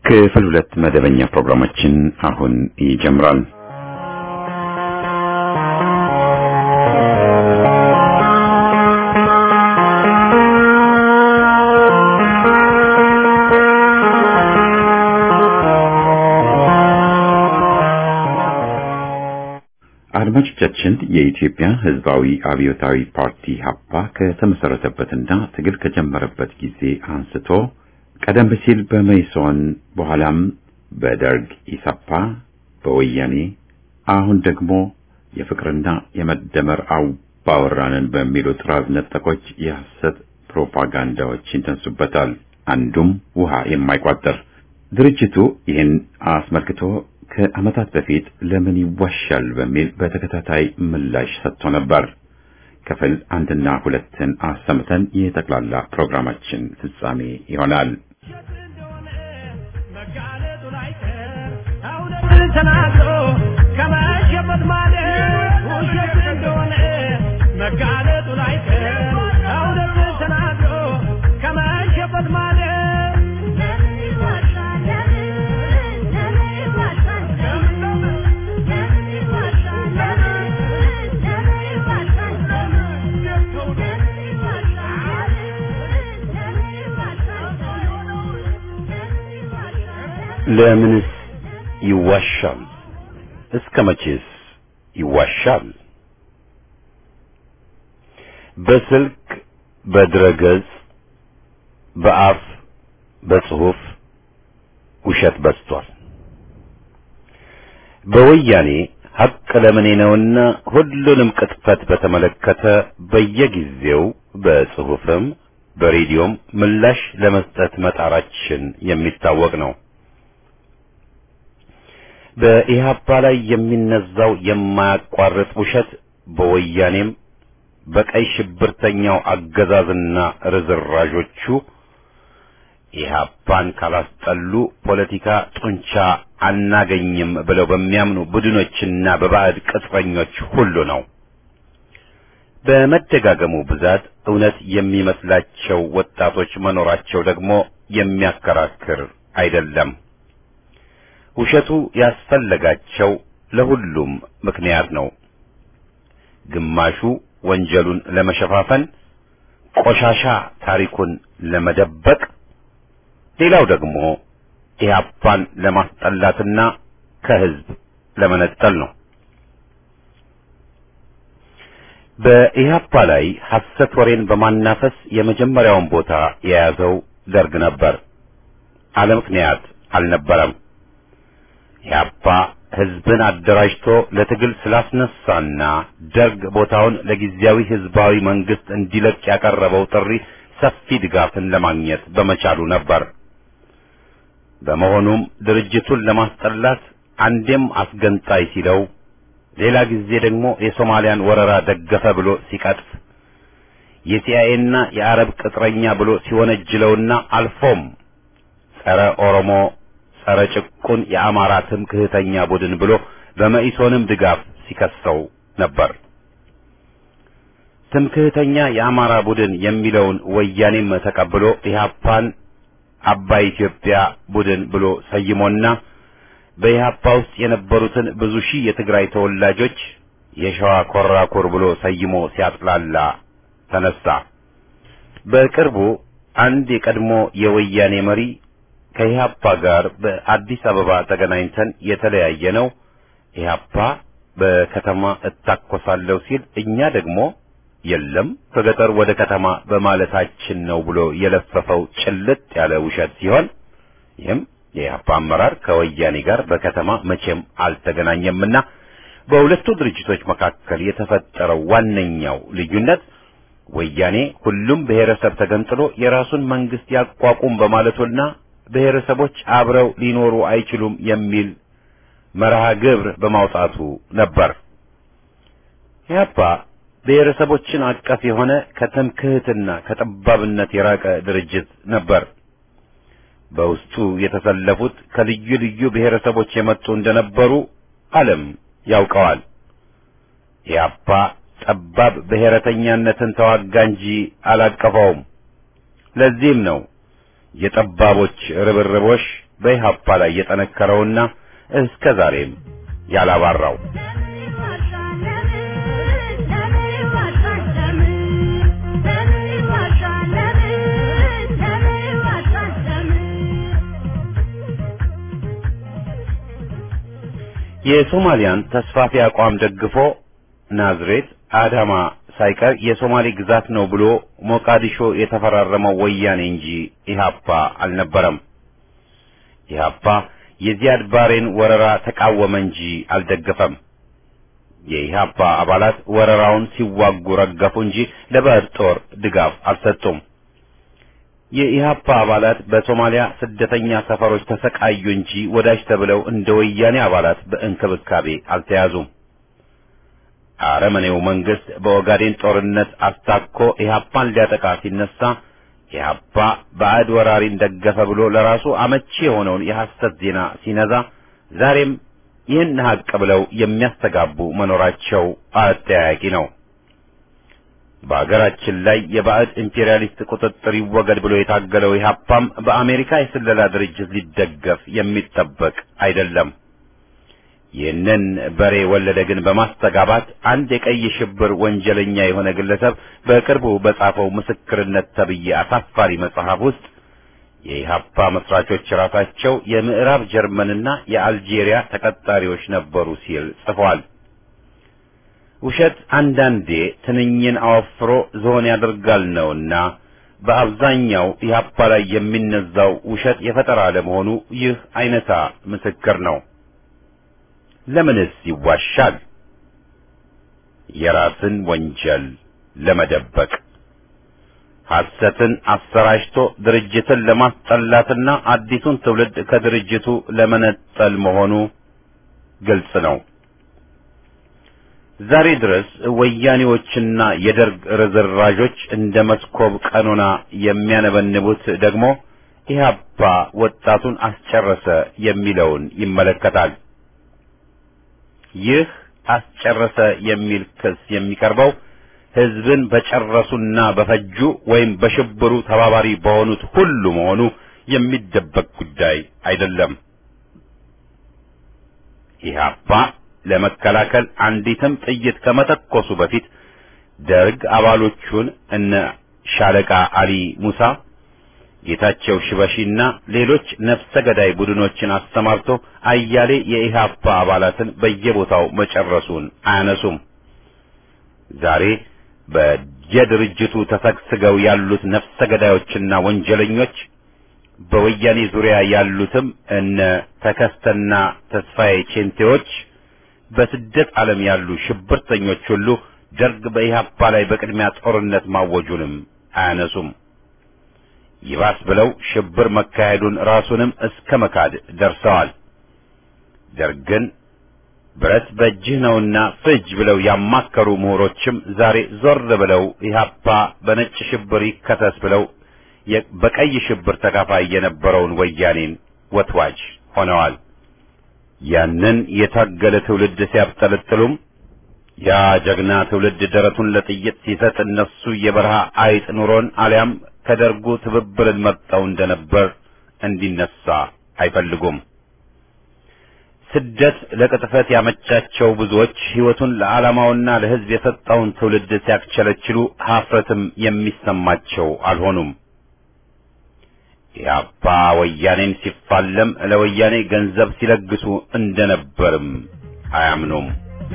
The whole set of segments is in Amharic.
ክፍል ሁለት መደበኛ ፕሮግራማችን አሁን ይጀምራል። አድማጮቻችን የኢትዮጵያ ሕዝባዊ አብዮታዊ ፓርቲ ሀፓ ከተመሰረተበትና ትግል ከጀመረበት ጊዜ አንስቶ ቀደም ሲል በመይሶን በኋላም በደርግ ኢሳፓ፣ በወያኔ አሁን ደግሞ የፍቅርና የመደመር አባወራንን በሚሉ ጥራዝ ነጠቆች የሐሰት ፕሮፓጋንዳዎች ይነሱበታል። አንዱም ውሃ የማይቋጠር ድርጅቱ ይህን አስመልክቶ ከዓመታት በፊት ለምን ይዋሻል በሚል በተከታታይ ምላሽ ሰጥቶ ነበር። ክፍል አንድና ሁለትን አሰምተን የጠቅላላ ፕሮግራማችን ፍጻሜ ይሆናል። ተናግሮ ከመሸበት ማለት ውሸት እንደሆነ መጋለጡ ላይ እውነት ተናግሮ ከመሸበት ማለት ለምንስ ይዋሻል? እስከ መቼስ ይዋሻል? በስልክ በድረገጽ በአፍ በጽሑፍ ውሸት በዝቷል። በወያኔ ሐቅ ለምኔ ነውና ሁሉንም ቅጥፈት በተመለከተ በየጊዜው በጽሑፍም በሬዲዮም ምላሽ ለመስጠት መጣራችን የሚታወቅ ነው። በኢህአፓ ላይ የሚነዛው የማያቋርጥ ውሸት በወያኔም በቀይ ሽብርተኛው አገዛዝና ርዝራዦቹ ኢህአፓን ካላስጠሉ ፖለቲካ ጡንቻ አናገኝም ብለው በሚያምኑ ቡድኖችና በባዕድ ቅጥረኞች ሁሉ ነው። በመደጋገሙ ብዛት እውነት የሚመስላቸው ወጣቶች መኖራቸው ደግሞ የሚያከራክር አይደለም። ውሸቱ ያስፈለጋቸው ለሁሉም ምክንያት ነው። ግማሹ ወንጀሉን ለመሸፋፈን፣ ቆሻሻ ታሪኩን ለመደበቅ፣ ሌላው ደግሞ ኢህአፓን ለማስጠላትና ከህዝብ ለመነጠል ነው። በኢህአፓ ላይ ሐሰት ወሬን በማናፈስ የመጀመሪያውን ቦታ የያዘው ደርግ ነበር። አለ ምክንያት አልነበረም። ኢህአፓ ህዝብን አደራጅቶ ለትግል ስላስነሳና ደርግ ቦታውን ለጊዜያዊ ህዝባዊ መንግስት እንዲለቅ ያቀረበው ጥሪ ሰፊ ድጋፍን ለማግኘት በመቻሉ ነበር። በመሆኑም ድርጅቱን ለማስጠላት አንዴም አስገንጣይ ሲለው፣ ሌላ ጊዜ ደግሞ የሶማሊያን ወረራ ደገፈ ብሎ ሲቀጥፍ፣ የሲአይኤና የአረብ ቅጥረኛ ብሎ ሲወነጅለውና አልፎም ጸረ ኦሮሞ ጸረ ጭቁን የአማራ ትምክህተኛ ቡድን ብሎ በመኢሶንም ድጋፍ ሲከሰው ነበር። ትምክህተኛ የአማራ ቡድን የሚለውን ወያኔም ተቀብሎ ኢህአፓን አባይ ኢትዮጵያ ቡድን ብሎ ሰይሞና በኢህአፓ ውስጥ የነበሩትን ብዙ ሺህ የትግራይ ተወላጆች የሸዋ ኮራኩር ብሎ ሰይሞ ሲያጥላላ ተነሳ። በቅርቡ አንድ የቀድሞ የወያኔ መሪ ከኢህአፓ ጋር በአዲስ አበባ ተገናኝተን የተለያየ ነው። ኢህአፓ በከተማ እታኮሳለሁ ሲል እኛ ደግሞ የለም ከገጠር ወደ ከተማ በማለታችን ነው ብሎ የለፈፈው ጭልጥ ያለ ውሸት ሲሆን ይህም የኢህአፓ አመራር ከወያኔ ጋር በከተማ መቼም አልተገናኘምና በሁለቱ ድርጅቶች መካከል የተፈጠረው ዋነኛው ልዩነት ወያኔ ሁሉም ብሔረሰብ ተገንጥሎ የራሱን መንግስት ያቋቁም በማለቱና ብሔረሰቦች አብረው ሊኖሩ አይችሉም የሚል መርሃ ግብር በማውጣቱ ነበር። ኢህአፓ ብሔረሰቦችን አቀፍ የሆነ ከትምክህትና ከጠባብነት የራቀ ድርጅት ነበር። በውስጡ የተሰለፉት ከልዩ ልዩ ብሔረሰቦች የመጡ እንደነበሩ ዓለም ያውቀዋል። ኢህአፓ ጠባብ ብሔረተኛነትን ተዋጋ እንጂ አላቀፈውም። ለዚህም ነው የጠባቦች ርብርቦሽ በኢህአፓ ላይ የጠነከረውና እስከ ዛሬም ያላባራው የሶማሊያን ተስፋፊ አቋም ደግፎ ናዝሬት፣ አዳማ ሳይቀር የሶማሌ ግዛት ነው ብሎ ሞቃዲሾ የተፈራረመው ወያኔ እንጂ ኢህአፓ አልነበረም። ኢህአፓ የዚያድ ባሬን ወረራ ተቃወመ እንጂ አልደገፈም። የኢህአፓ አባላት ወረራውን ሲዋጉ ረገፉ እንጂ ለባዕድ ጦር ድጋፍ አልሰጡም። የኢህአፓ አባላት በሶማሊያ ስደተኛ ሰፈሮች ተሰቃዩ እንጂ ወዳጅ ተብለው እንደ ወያኔ አባላት በእንክብካቤ አልተያዙም። አረመኔው መንግስት በኦጋዴን ጦርነት አስታኮ ኢህአፓን ሊያጠቃ ሲነሳ ኢህአፓ ባዕድ ወራሪን ደገፈ ብሎ ለራሱ አመቺ የሆነውን የሐሰት ዜና ሲነዛ ዛሬም ይህን ሀቅ ብለው የሚያስተጋቡ መኖራቸው አጠያያቂ ነው። በአገራችን ላይ የባዕድ ኢምፔሪያሊስት ቁጥጥር ይወገድ ብሎ የታገለው ኢህአፓም በአሜሪካ የስለላ ድርጅት ሊደገፍ የሚጠበቅ አይደለም። ይህንን በሬ ወለደ ግን በማስተጋባት አንድ የቀይ ሽብር ወንጀለኛ የሆነ ግለሰብ በቅርቡ በጻፈው ምስክርነት ተብዬ አሳፋሪ መጽሐፍ ውስጥ የኢህአፓ መስራቾች ራሳቸው የምዕራብ ጀርመንና የአልጄሪያ ተቀጣሪዎች ነበሩ ሲል ጽፏል። ውሸት አንዳንዴ ትንኝን አወፍሮ ዝሆን ያደርጋል ነውና በአብዛኛው ኢህአፓ ላይ የሚነዛው ውሸት የፈጠራ ለመሆኑ ይህ አይነታ ምስክር ነው። ለምንስ ይዋሻል? የራስን ወንጀል ለመደበቅ ሐሰትን አሰራጭቶ ድርጅትን ለማስጠላትና አዲሱን ትውልድ ከድርጅቱ ለመነጠል መሆኑ ግልጽ ነው። ዛሬ ድረስ ወያኔዎችና የደርግ ርዝራዦች እንደ መስኮብ ቀኖና የሚያነበንቡት ደግሞ ኢህአፓ ወጣቱን አስጨረሰ የሚለውን ይመለከታል። ይህ አስጨረሰ የሚል ክስ የሚቀርበው ህዝብን በጨረሱና በፈጁ ወይም በሽብሩ ተባባሪ በሆኑት ሁሉ መሆኑ የሚደበቅ ጉዳይ አይደለም። ኢህአፓ ለመከላከል አንዲትም ጥይት ከመተኮሱ በፊት ደርግ አባሎቹን እነ ሻለቃ አሊ ሙሳ፣ ጌታቸው ሽበሺና ሌሎች ነፍሰ ገዳይ ቡድኖችን አሰማርቶ አያሌ የኢህአፓ አባላትን በየቦታው መጨረሱን አያነሱም። ዛሬ በየድርጅቱ ተሰግስገው ያሉት ነፍሰ ገዳዮችና ወንጀለኞች በወያኔ ዙሪያ ያሉትም እነ ተከስተና ተስፋዬ ቼንቴዎች በስደት ዓለም ያሉ ሽብርተኞች ሁሉ ደርግ በኢህአፓ ላይ በቅድሚያ ጦርነት ማወጁንም አያነሱም። ይባስ ብለው ሽብር መካሄዱን ራሱንም እስከ መካድ ደርሰዋል። ደርግን ብረት በእጅህ ነውና ፍጅ ብለው ያማከሩ ምሁሮችም ዛሬ ዞር ብለው ኢህአፓ በነጭ ሽብር ይከሰስ ብለው በቀይ ሽብር ተካፋይ የነበረውን ወያኔን ወትዋጅ ሆነዋል። ያንን የታገለ ትውልድ ሲያብጠለጥሉም ያ ጀግና ትውልድ ደረቱን ለጥይት ሲሰጥ እነሱ የበረሃ አይጥ ኑሮን አሊያም ከደርጉ ትብብርን መርጠው እንደነበር እንዲነሳ አይፈልጉም። ስደት ለቅጥፈት ያመቻቸው ብዙዎች ሕይወቱን ለዓላማውና ለሕዝብ የሰጠውን ትውልድ ሲያክቸለችሉ ሀፍረትም የሚሰማቸው አልሆኑም። ኢህአፓ ወያኔን ሲፋለም ለወያኔ ገንዘብ ሲለግሱ እንደነበርም አያምኑም።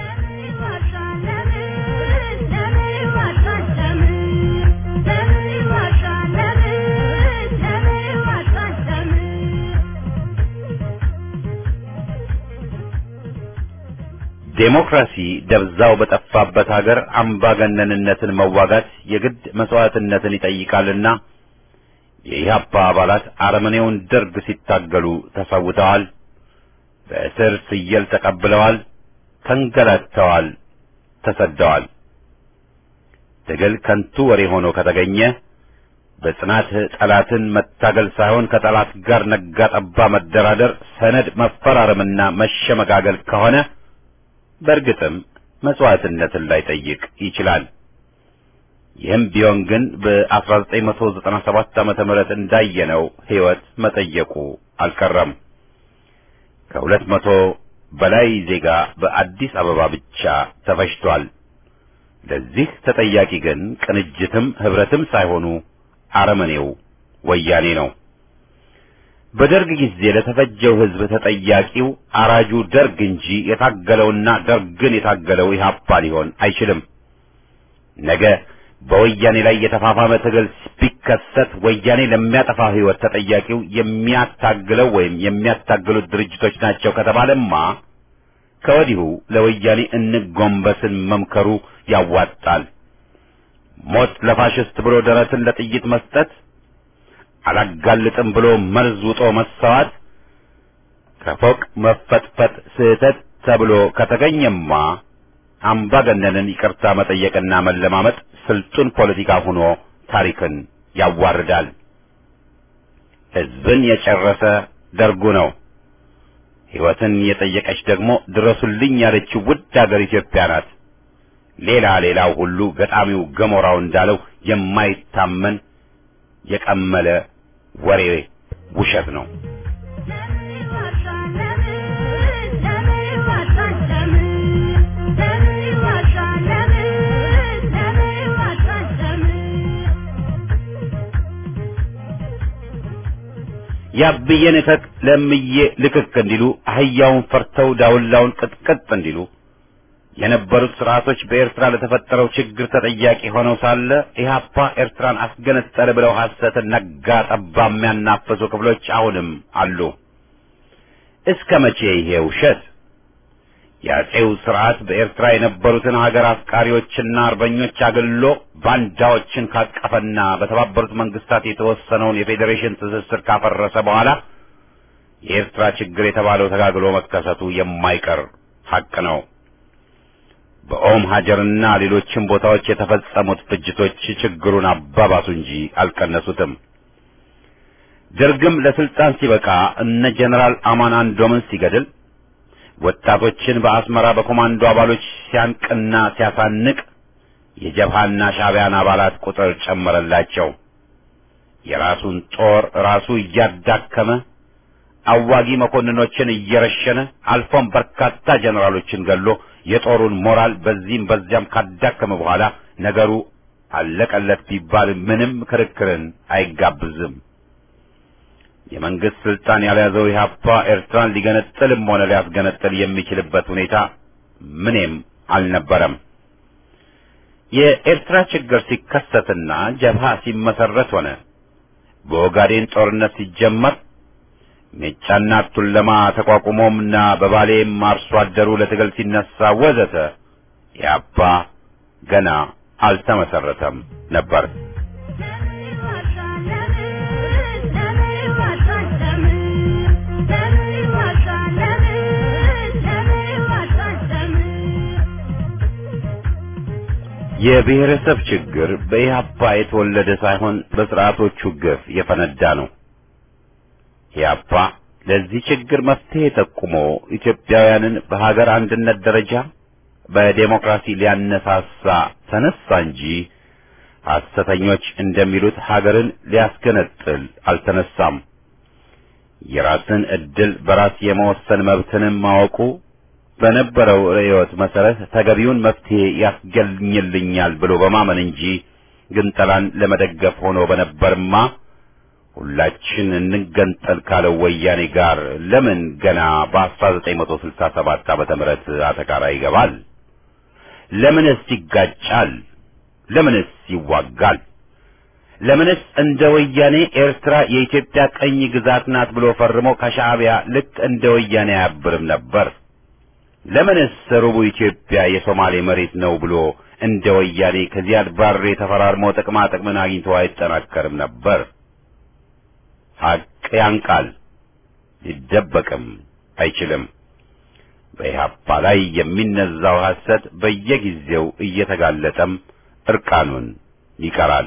ዴሞክራሲ ደብዛው በጠፋበት ሀገር አምባገነንነትን መዋጋት የግድ መስዋዕትነትን ይጠይቃልና የኢህአፓ አባላት አረመኔውን ደርግ ሲታገሉ ተሰውተዋል። በእስር ፍየል ተቀብለዋል፣ ተንገላተዋል፣ ተሰደዋል። ትግል ከንቱ ወሬ ሆኖ ከተገኘ በጽናት ጠላትን መታገል ሳይሆን ከጠላት ጋር ነጋ ጠባ መደራደር፣ ሰነድ መፈራረምና መሸመጋገል ከሆነ በእርግጥም መስዋዕትነትን ላይጠይቅ ይችላል። ይህም ቢሆን ግን በ1997 ዓመተ ምህረት እንዳየነው ሕይወት መጠየቁ አልቀረም። ከሁለት መቶ በላይ ዜጋ በአዲስ አበባ ብቻ ተፈጅቷል። ለዚህ ተጠያቂ ግን ቅንጅትም ህብረትም ሳይሆኑ አረመኔው ወያኔ ነው። በደርግ ጊዜ ለተፈጀው ህዝብ ተጠያቂው አራጁ ደርግ እንጂ የታገለውና ደርግን የታገለው ኢህአፓ ሊሆን አይችልም። ነገ በወያኔ ላይ የተፋፋመ ትግል ቢከሰት ወያኔ ለሚያጠፋ ህይወት ተጠያቂው የሚያታግለው ወይም የሚያታግሉት ድርጅቶች ናቸው ከተባለማ ከወዲሁ ለወያኔ እንጎንበስን መምከሩ ያዋጣል። ሞት ለፋሽስት ብሎ ደረትን ለጥይት መስጠት፣ አላጋልጥም ብሎ መርዝ ውጦ መሰዋት፣ ከፎቅ መፈጥፈጥ ስህተት ተብሎ ከተገኘማ አምባገነንን ይቅርታ መጠየቅና መለማመጥ ስልጡን ፖለቲካ ሆኖ ታሪክን ያዋርዳል። ህዝብን የጨረሰ ደርጉ ነው። ሕይወትን የጠየቀች ደግሞ ድረሱልኝ ያለችው ውድ አገር ኢትዮጵያ ናት። ሌላ ሌላው ሁሉ ገጣሚው ገሞራው እንዳለው የማይታመን የቀመለ ወሬ ውሸት ነው። ያብዬን እከክ ለምዬ ልክክ እንዲሉ አህያውን ፈርተው ዳውላውን ቅጥቅጥ እንዲሉ የነበሩት ስርዓቶች በኤርትራ ለተፈጠረው ችግር ተጠያቂ ሆነው ሳለ ኢህአፓ ኤርትራን አስገነጠለ ብለው ሐሰትን ነጋ ጠባ የሚያናፍሱ ክፍሎች አሁንም አሉ። እስከ መቼ ይሄ ውሸት? የአጼው ስርዓት በኤርትራ የነበሩትን ሀገር አፍቃሪዎችና አርበኞች አግሎ ባንዳዎችን ካቀፈና በተባበሩት መንግስታት የተወሰነውን የፌዴሬሽን ትስስር ካፈረሰ በኋላ የኤርትራ ችግር የተባለው ተጋግሎ መከሰቱ የማይቀር ሐቅ ነው። በኦም ሀጀርና ሌሎችም ቦታዎች የተፈጸሙት ፍጅቶች ችግሩን አባባሱ እንጂ አልቀነሱትም። ደርግም ለስልጣን ሲበቃ እነ ጀነራል አማን አንዶምን ሲገድል ወጣቶችን በአስመራ በኮማንዶ አባሎች ሲያንቅና ሲያሳንቅ የጀብሃና ሻዕቢያን አባላት ቁጥር ጨመረላቸው። የራሱን ጦር ራሱ እያዳከመ አዋጊ መኮንኖችን እየረሸነ አልፎም በርካታ ጀነራሎችን ገሎ የጦሩን ሞራል በዚህም በዚያም ካዳከመ በኋላ ነገሩ አለቀለት ቢባል ምንም ክርክርን አይጋብዝም። የመንግስት ስልጣን ያልያዘው ኢህአፓ ኤርትራን ሊገነጥልም ሆነ ሊያስገነጥል የሚችልበት ሁኔታ ምንም አልነበረም። የኤርትራ ችግር ሲከሰትና ጀብሃ ሲመሰረት ሆነ በኦጋዴን ጦርነት ሲጀመር ሜጫና ቱለማ ተቋቁሞምና በባሌም አርሶ አደሩ ለትግል ሲነሳ ወዘተ ኢህአፓ ገና አልተመሰረተም ነበር። የብሔረሰብ ችግር በኢህአፓ የተወለደ ሳይሆን በስርዓቶቹ ግፍ የፈነዳ ነው። ኢህአፓ ለዚህ ችግር መፍትሄ ጠቁሞ ኢትዮጵያውያንን በሀገር አንድነት ደረጃ በዴሞክራሲ ሊያነሳሳ ተነሳ እንጂ ሐሰተኞች እንደሚሉት ሀገርን ሊያስገነጥል አልተነሳም። የራስን ዕድል በራስ የመወሰን መብትንም ማወቁ በነበረው ርዕዮት መሰረት ተገቢውን መፍትሄ ያስገኝልኛል ብሎ በማመን እንጂ ግንጠላን ለመደገፍ ሆኖ በነበርማ ሁላችን እንገንጠል ካለው ወያኔ ጋር ለምን ገና በ1967 ዓመተ ምህረት አተካራ ይገባል? ለምንስ ይጋጫል? ለምንስ ይዋጋል? ለምንስ እንደ ወያኔ ኤርትራ የኢትዮጵያ ቀኝ ግዛት ናት ብሎ ፈርሞ ከሻዕቢያ ልክ እንደ ወያኔ አያብርም ነበር? ለምንስ ሩቡ ኢትዮጵያ የሶማሌ መሬት ነው ብሎ እንደ ወያኔ ከዚያድ ባሬ ተፈራርሞ ጥቅማ ጥቅምን አግኝቶ አይጠናከርም ነበር? ሐቅ ያንቃል፣ ሊደበቅም አይችልም። በኢህአፓ ላይ የሚነዛው ሐሰት በየጊዜው እየተጋለጠም እርቃኑን ይቀራል።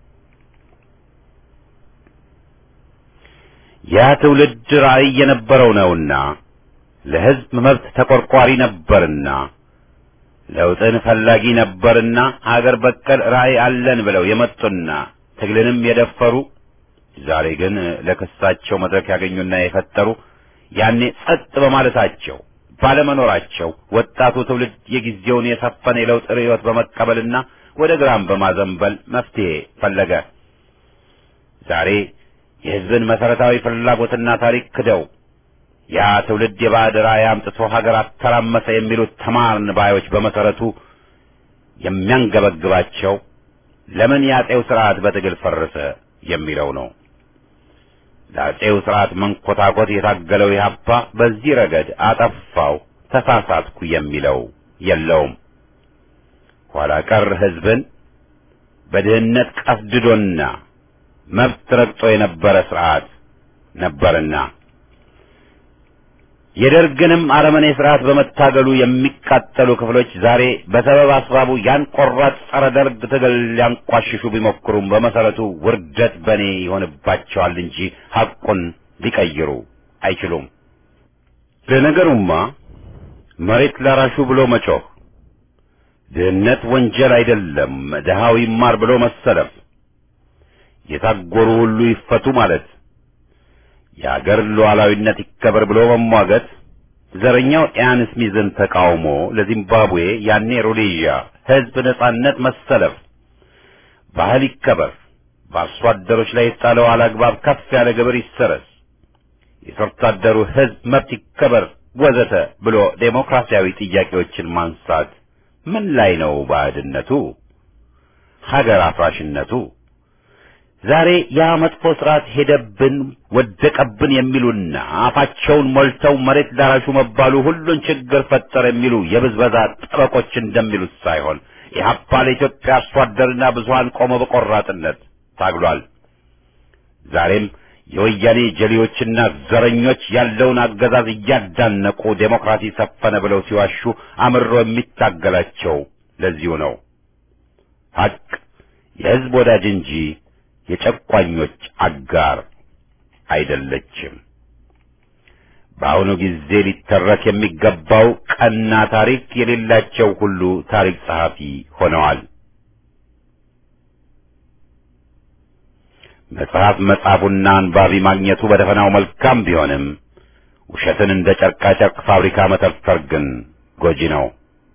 ያ ትውልድ ራዕይ የነበረው ነውና ለሕዝብ መብት ተቆርቋሪ ነበርና ለውጥን ፈላጊ ነበርና ሀገር በቀል ራዕይ አለን ብለው የመጡና ትግልንም የደፈሩ ዛሬ ግን ለክሳቸው መድረክ ያገኙና የፈጠሩ ያኔ ጸጥ በማለታቸው ባለመኖራቸው ወጣቱ ትውልድ የጊዜውን የሰፈነ የለውጥ ርዕዮት በመቀበልና ወደ ግራም በማዘንበል መፍትሄ ፈለገ። ዛሬ የሕዝብን መሰረታዊ ፍላጎትና ታሪክ ክደው ያ ትውልድ የባዕድ ራዕይ አምጥቶ ሀገር አተራመሰ የሚሉት ተማርን ባዮች በመሰረቱ የሚያንገበግባቸው ለምን የአጼው ስርዓት በትግል ፈረሰ የሚለው ነው። ለአጼው ስርዓት መንኮታኮት የታገለው ኢህአፓ በዚህ ረገድ አጠፋው፣ ተሳሳትኩ የሚለው የለውም። ኋላ ቀር ሕዝብን በድህነት ቀፍድዶና መብት ረግጦ የነበረ ስርዓት ነበርና የደርግንም አረመኔ ስርዓት በመታገሉ የሚቃጠሉ ክፍሎች ዛሬ በሰበብ አስባቡ ያን ቆራጥ ጸረ ደርግ ትግል ሊያንቋሽሹ ቢሞክሩም በመሰረቱ ውርደት በእኔ ይሆንባቸዋል እንጂ ሐቁን ሊቀይሩ አይችሉም። ለነገሩማ መሬት ላራሹ ብሎ መጮህ፣ ድህነት ወንጀል አይደለም ድሃው ይማር ብሎ መሰለፍ፣ የታጎሩ ሁሉ ይፈቱ ማለት የአገር ሉዓላዊነት ይከበር ብሎ መሟገት፣ ዘረኛው ኢያን ስሚዝን ተቃውሞ ለዚምባብዌ ያኔ ሮዴዥያ ሕዝብ ነጻነት መሰለፍ፣ ባህል ይከበር፣ በአርሶ አደሮች ላይ የጣለው አላግባብ ከፍ ያለ ግብር ይሰረዝ፣ የሰርቶ አደሩ ሕዝብ መብት ይከበር ወዘተ ብሎ ዴሞክራሲያዊ ጥያቄዎችን ማንሳት ምን ላይ ነው ባዕድነቱ? ሀገር አፍራሽነቱ? ዛሬ ያ መጥፎ ስርዓት ሄደብን ወደቀብን የሚሉና አፋቸውን ሞልተው መሬት ላራሹ መባሉ ሁሉን ችግር ፈጠረ የሚሉ የብዝበዛ ጠበቆች እንደሚሉት ሳይሆን ኢህአፓ ለኢትዮጵያ አርሶ አደርና ብዙሀን ቆመ በቆራጥነት ታግሏል። ዛሬም የወያኔ ጀሌዎችና ዘረኞች ያለውን አገዛዝ እያዳነቁ ዴሞክራሲ ሰፈነ ብለው ሲዋሹ አምሮ የሚታገላቸው ለዚሁ ነው። ሀቅ የህዝብ ወዳጅ እንጂ የጨቋኞች አጋር አይደለችም። በአሁኑ ጊዜ ሊተረክ የሚገባው ቀና ታሪክ የሌላቸው ሁሉ ታሪክ ጸሐፊ ሆነዋል። መጽሐፍ መጻፉና አንባቢ ማግኘቱ በደፈናው መልካም ቢሆንም ውሸትን እንደ ጨርቃ ጨርቅ ፋብሪካ መተርተር ግን ጎጂ ነው።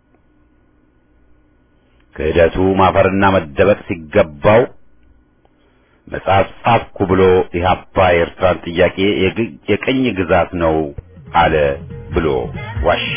ክህደቱ ማፈርና መደበቅ ሲገባው መጽሐፍ ጻፍኩ ብሎ ኢህአፓ የኤርትራን ጥያቄ የቅኝ ግዛት ነው አለ ብሎ ዋሸ።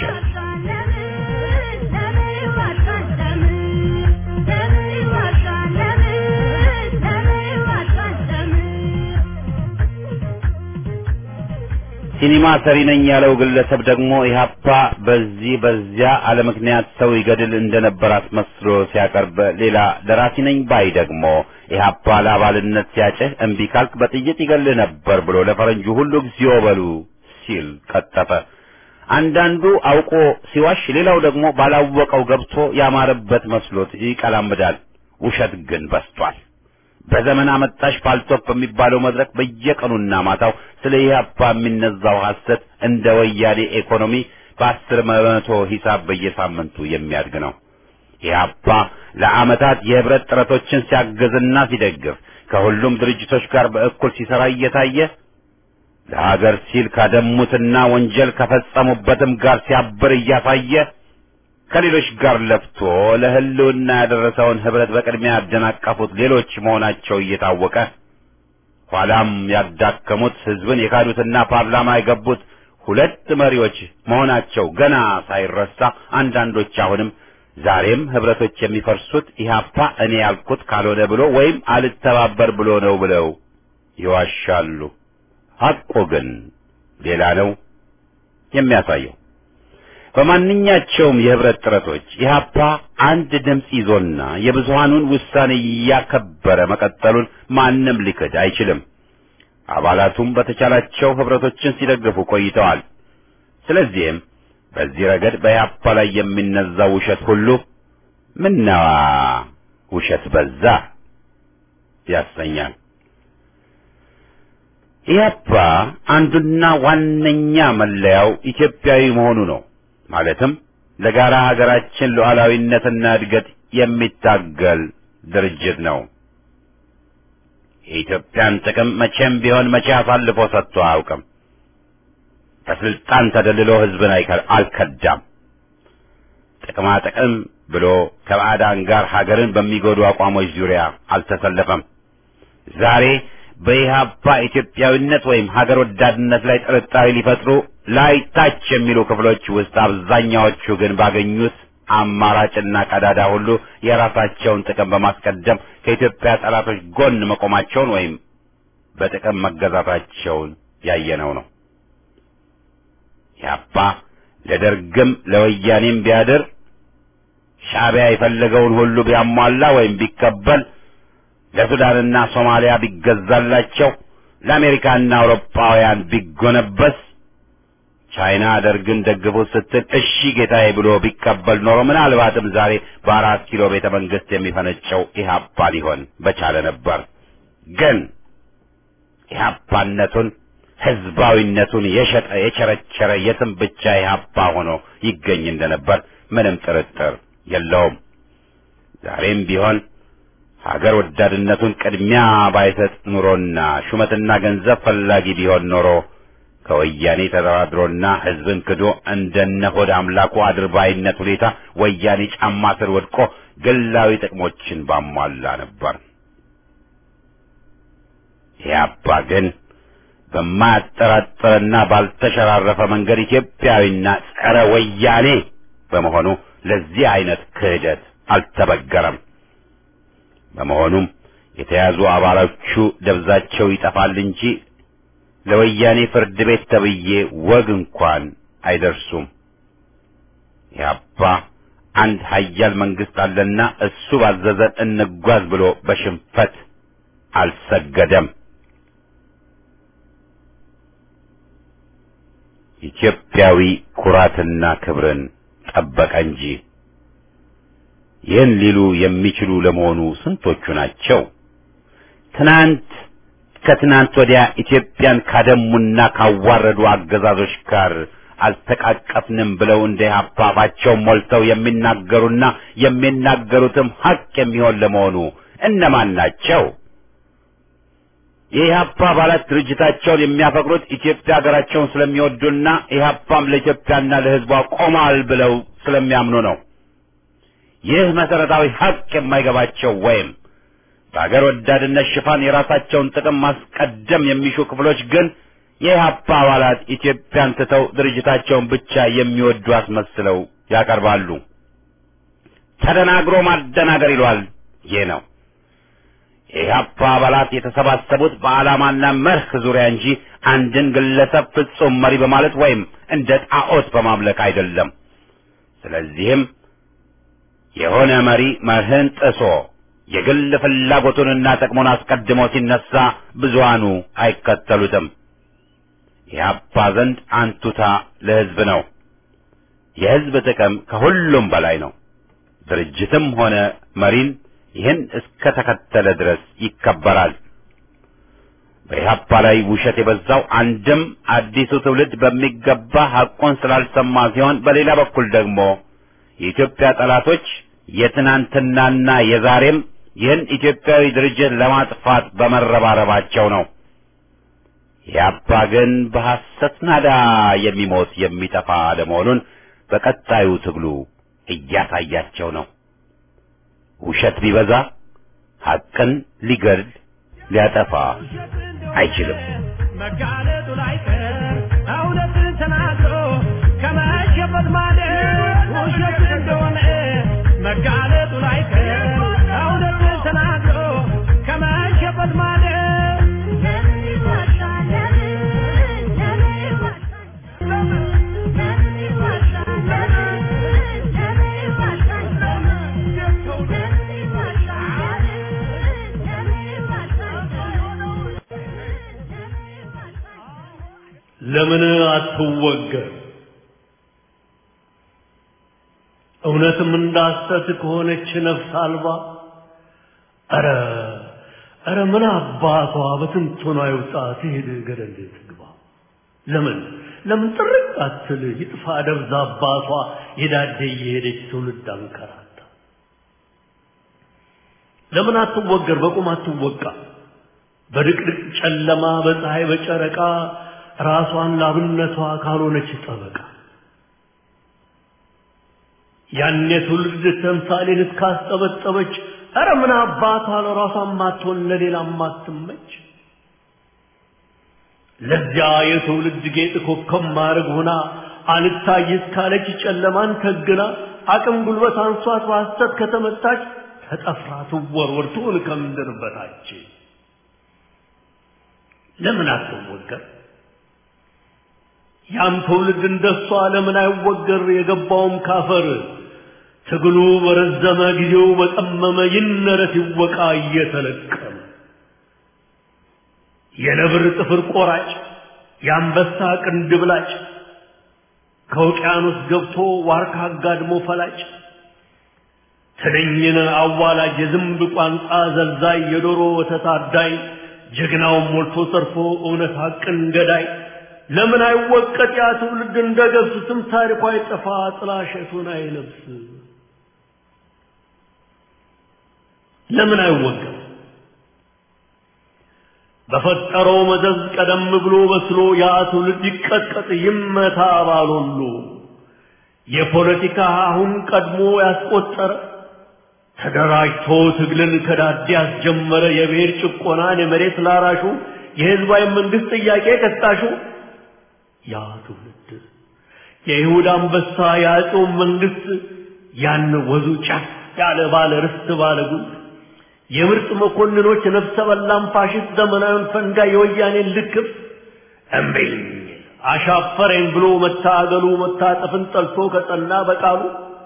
ሲኒማ ሰሪ ነኝ ያለው ግለሰብ ደግሞ ኢህአፓ በዚህ በዚያ አለ ምክንያት ሰው ይገድል እንደነበር አስመስሎ ሲያቀርብ፣ ሌላ ደራሲ ነኝ ባይ ደግሞ ኢህአፓ ለአባልነት ሲያጭህ እምቢ ካልክ በጥይት ይገልህ ነበር ብሎ ለፈረንጁ ሁሉ እግዚኦ በሉ ሲል ቀጠፈ። አንዳንዱ አውቆ ሲዋሽ፣ ሌላው ደግሞ ባላወቀው ገብቶ ያማረበት መስሎት ይቀላምዳል። ውሸት ግን በስቷል። በዘመን አመጣሽ ፓልቶፕ በሚባለው መድረክ በየቀኑና ማታው ስለ ኢህአፓ የሚነዛው ሐሰት እንደ ወያኔ ኢኮኖሚ በአስር በመቶ ሂሳብ በየሳምንቱ የሚያድግ ነው። ኢህአፓ ለዓመታት የህብረት ጥረቶችን ሲያግዝና ሲደግፍ ከሁሉም ድርጅቶች ጋር በእኩል ሲሰራ እየታየ ለሀገር ሲል ካደሙትና ወንጀል ከፈጸሙበትም ጋር ሲያብር እያሳየ ከሌሎች ጋር ለፍቶ ለህልውና ያደረሰውን ህብረት በቅድሚያ ያደናቀፉት ሌሎች መሆናቸው እየታወቀ ኋላም ያዳከሙት ህዝብን የካዱትና ፓርላማ የገቡት ሁለት መሪዎች መሆናቸው ገና ሳይረሳ አንዳንዶች አሁንም ዛሬም ህብረቶች የሚፈርሱት ኢህአፓ እኔ ያልኩት ካልሆነ ብሎ ወይም አልተባበር ብሎ ነው ብለው ይዋሻሉ። ሐቁ ግን ሌላ ነው የሚያሳየው። በማንኛቸውም የህብረት ጥረቶች ኢህአፓ አንድ ድምፅ ይዞና የብዙሃኑን ውሳኔ እያከበረ መቀጠሉን ማንም ሊክድ አይችልም። አባላቱም በተቻላቸው ህብረቶችን ሲደግፉ ቆይተዋል። ስለዚህም በዚህ ረገድ በኢህአፓ ላይ የሚነዛው ውሸት ሁሉ ምነዋ ውሸት በዛ ያሰኛል። ኢህአፓ አንዱና ዋነኛ መለያው ኢትዮጵያዊ መሆኑ ነው። ማለትም ለጋራ ሀገራችን ሉዓላዊነትና እድገት የሚታገል ድርጅት ነው። የኢትዮጵያን ጥቅም መቼም ቢሆን መቼ አሳልፎ ሰጥቶ አያውቅም። በስልጣን ተደልሎ ህዝብን አልከዳም። ጥቅማ ጥቅም ብሎ ከባዕዳን ጋር ሀገርን በሚጎዱ አቋሞች ዙሪያ አልተሰለፈም። ዛሬ በኢህአፓ ኢትዮጵያዊነት ወይም ሀገር ወዳድነት ላይ ጥርጣሬ ሊፈጥሩ ላይ ታች የሚሉ ክፍሎች ውስጥ አብዛኛዎቹ ግን ባገኙት አማራጭና ቀዳዳ ሁሉ የራሳቸውን ጥቅም በማስቀደም ከኢትዮጵያ ጠላቶች ጎን መቆማቸውን ወይም በጥቅም መገዛታቸውን ያየነው ነው። ኢህአፓ ለደርግም ለወያኔም ቢያድር ሻዕቢያ የፈለገውን ሁሉ ቢያሟላ ወይም ቢቀበል ለሱዳንና ሶማሊያ ቢገዛላቸው ለአሜሪካና አውሮፓውያን ቢጎነበስ ቻይና ደርግን ደግፉት ስትል እሺ ጌታዬ ብሎ ቢቀበል ኖሮ ምናልባትም ዛሬ በአራት ኪሎ ቤተ መንግስት የሚፈነጨው ኢህአፓ ሊሆን በቻለ ነበር። ግን ኢህአፓነቱን ህዝባዊነቱን የሸጠ የቸረቸረ የትም ብቻ ኢህአፓ ሆኖ ይገኝ እንደነበር ምንም ጥርጥር የለውም። ዛሬም ቢሆን ሀገር ወዳድነቱን ቅድሚያ ባይሰጥ ኑሮና ሹመትና ገንዘብ ፈላጊ ቢሆን ኖሮ ከወያኔ ተደራድሮና ህዝብን ክዶ እንደነ ሆድ አምላኩ አድርባይነት ሁኔታ ወያኔ ጫማ ስር ወድቆ ግላዊ ጥቅሞችን ባሟላ ነበር። ኢህአፓ ግን በማያጠራጥርና ባልተሸራረፈ መንገድ ኢትዮጵያዊና ጸረ ወያኔ በመሆኑ ለዚህ አይነት ክህደት አልተበገረም። በመሆኑም የተያዙ አባሎቹ ደብዛቸው ይጠፋል እንጂ ለወያኔ ፍርድ ቤት ተብዬ ወግ እንኳን አይደርሱም። ኢህአፓ አንድ ሀያል መንግስት አለና እሱ ባዘዘን እንጓዝ ብሎ በሽንፈት አልሰገደም። ኢትዮጵያዊ ኩራትና ክብርን ጠበቀ እንጂ። ይህን ሊሉ የሚችሉ ለመሆኑ ስንቶቹ ናቸው? ትናንት ከትናንት ወዲያ ኢትዮጵያን ካደሙና ካዋረዱ አገዛዞች ጋር አልተቃቀፍንም ብለው እንደ ኢህአፓ አፋቸውን ሞልተው የሚናገሩና የሚናገሩትም ሀቅ የሚሆን ለመሆኑ እነማን ናቸው? የኢህአፓ አባላት ድርጅታቸውን የሚያፈቅሩት ኢትዮጵያ ሀገራቸውን ስለሚወዱና ኢህአፓም ለኢትዮጵያና ለሕዝቧ ቆሟል ብለው ስለሚያምኑ ነው። ይህ መሰረታዊ ሀቅ የማይገባቸው ወይም በሀገር ወዳድነት ሽፋን የራሳቸውን ጥቅም ማስቀደም የሚሹ ክፍሎች ግን የኢህአፓ አባላት ኢትዮጵያን ትተው ድርጅታቸውን ብቻ የሚወዱ አስመስለው ያቀርባሉ። ተደናግሮ ማደናገር ይሏል። ይህ ነው የኢህአፓ አባላት የተሰባሰቡት በዓላማና መርህ ዙሪያ እንጂ አንድን ግለሰብ ፍጹም መሪ በማለት ወይም እንደ ጣዖት በማምለክ አይደለም። ስለዚህም የሆነ መሪ መርህን ጥሶ የግል ፍላጎቱንና ጥቅሙን አስቀድሞ ሲነሳ ብዙሃኑ አይከተሉትም። ኢህአፓ ዘንድ አንቱታ ለሕዝብ ነው። የሕዝብ ጥቅም ከሁሉም በላይ ነው። ድርጅትም ሆነ መሪን ይህን እስከ ተከተለ ድረስ ይከበራል። በኢህአፓ ላይ ውሸት የበዛው አንድም አዲሱ ትውልድ በሚገባ ሐቁን ስላልሰማ ሲሆን፣ በሌላ በኩል ደግሞ የኢትዮጵያ ጠላቶች የትናንትናና የዛሬም ይህን ኢትዮጵያዊ ድርጅት ለማጥፋት በመረባረባቸው ነው። ኢህአፓ ግን በሐሰት ናዳ የሚሞት የሚጠፋ ለመሆኑን በቀጣዩ ትግሉ እያሳያቸው ነው። ውሸት ቢበዛ ሐቅን ሊገድል ሊያጠፋ አይችልም። መጋለጡ ላይቀር እውነትን ተናግሮ ከመሸበት ማለት ውሸት እንደሆነ መጋለጡ ላይቀር እውነትን ተናግሮ ከመሸበት ማለት ለምን አትወገር? እውነትም እንዳሰት ከሆነች ነፍስ አልባ ኧረ ኧረ ምን አባቷ በትንቶና ይውጣ ትሄድ ገደል ትግባ። ለምን ለምን ጥርቅ አትል ይጥፋ ደብዛ አባቷ የዳደ እየሄደች ትውልድ አንከራታ ለምን አትወገር በቁም አትወቃ በድቅድቅ ጨለማ በፀሐይ በጨረቃ ራሷን ላብነቷ ካልሆነች ጠበቃ ያን የትውልድ ተምሳሌን እስካስጠበጠበች ኧረ ምን አባቷ ለራሷን ማትሆን ለሌላ ማትመች ለዚያ የትውልድ ጌጥ ኮከብ ማድረግ ሆና አልታይ እስካለች ጨለማን ተግና አቅም ጉልበት አንሷት በሐሰት ከተመታች ተጠፍራ ትወርወር ትሁን ከምድር በታች ለምን አትወገር ያም ትውልድ እንደሷ ለምን አይወገር የገባውም ካፈር ትግሉ በረዘመ ጊዜው በጠመመ ይነረት ይወቃ እየተለቀመ የነብር ጥፍር ቆራጭ የአንበሳ ቅንድብ ላጭ ከውቅያኖስ ገብቶ ዋርካ አጋድሞ ፈላጭ ትንኝን አዋላጅ የዝንብ ቋንቋ ዘልዛይ የዶሮ ወተት አዳይ ጀግናውን ሞልቶ ሰርፎ እውነት ሐቅን ገዳይ ለምን አይወቀጥ ያ ትውልድ እንደ ገብስ ስም ታሪኳ አይጠፋ ጥላሸቱን አይለብስ ለምን አይወገር በፈጠረው መዘዝ ቀደም ብሎ በስሎ ያ ትውልድ ይቀጥቀጥ ይመታ ባሎሉ የፖለቲካ አሁን ቀድሞ ያስቆጠረ ተደራጅቶ ትግልን ከዳዴ ያስጀመረ የብሔር ጭቆናን የመሬት ላራሹ የህዝባዊ መንግስት ጥያቄ ቀስቃሹ ያ ትውልድ የይሁዳ አንበሳ የአጼው መንግስት ያን ወዙ ጫፍ ያለ ባለ ርስት ባለ ጉልት የምርጥ መኮንኖች ነፍሰ በላም ፋሽስት ዘመናዊን ፈንጋ የወያኔን ልክፍ እምቢኝ አሻፈረኝ ብሎ መታገሉ መታጠፍን ጠልቶ ከጸና በቃሉ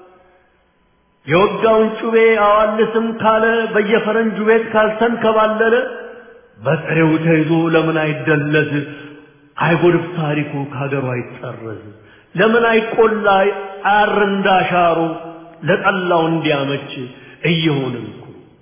የወጋውን ጩቤ አዋልስም ካለ በየፈረንጁ ቤት ካልተንከባለለ በጥሬው ተይዞ ለምን አይደለዝ አይጎድፍ ታሪኩ ከሀገሩ አይጠረዝ ለምን አይቆላ አር እንዳሻሩ ለጠላው እንዲያመች እየሆንን እኮ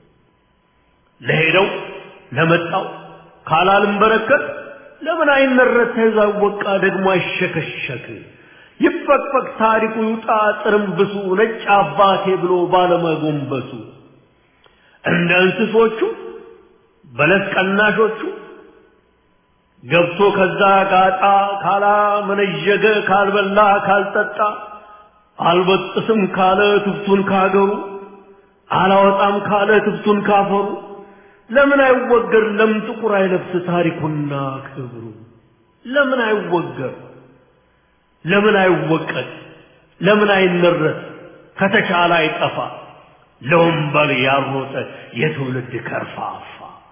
ለሄደው ለመጣው ካላልም በረከት ለምን አይነረት ተይዞ አይወቃ ደግሞ አይሸከሸክ ይፈቅፈቅ ታሪኩ ይውጣ ጥርምብሱ ነጭ አባቴ ብሎ ባለመጎንበሱ እንደ እንስሶቹ በለስ ቀናሾቹ ገብቶ ከዛ ጋጣ ካላ መነዠገ ካልበላ ካልጠጣ አልበጥስም ካለ ትብቱን ካገሩ አላወጣም ካለ ትብቱን ካፈሩ ለምን አይወገር ለምን ጥቁር አይለብስ ታሪኩና ክብሩ ለምን አይወገር ለምን አይወቀት ለምን አይነረት ከተቻለ አይጠፋ ለወንበር ያሮጠ የትውልድ ከርፋፋ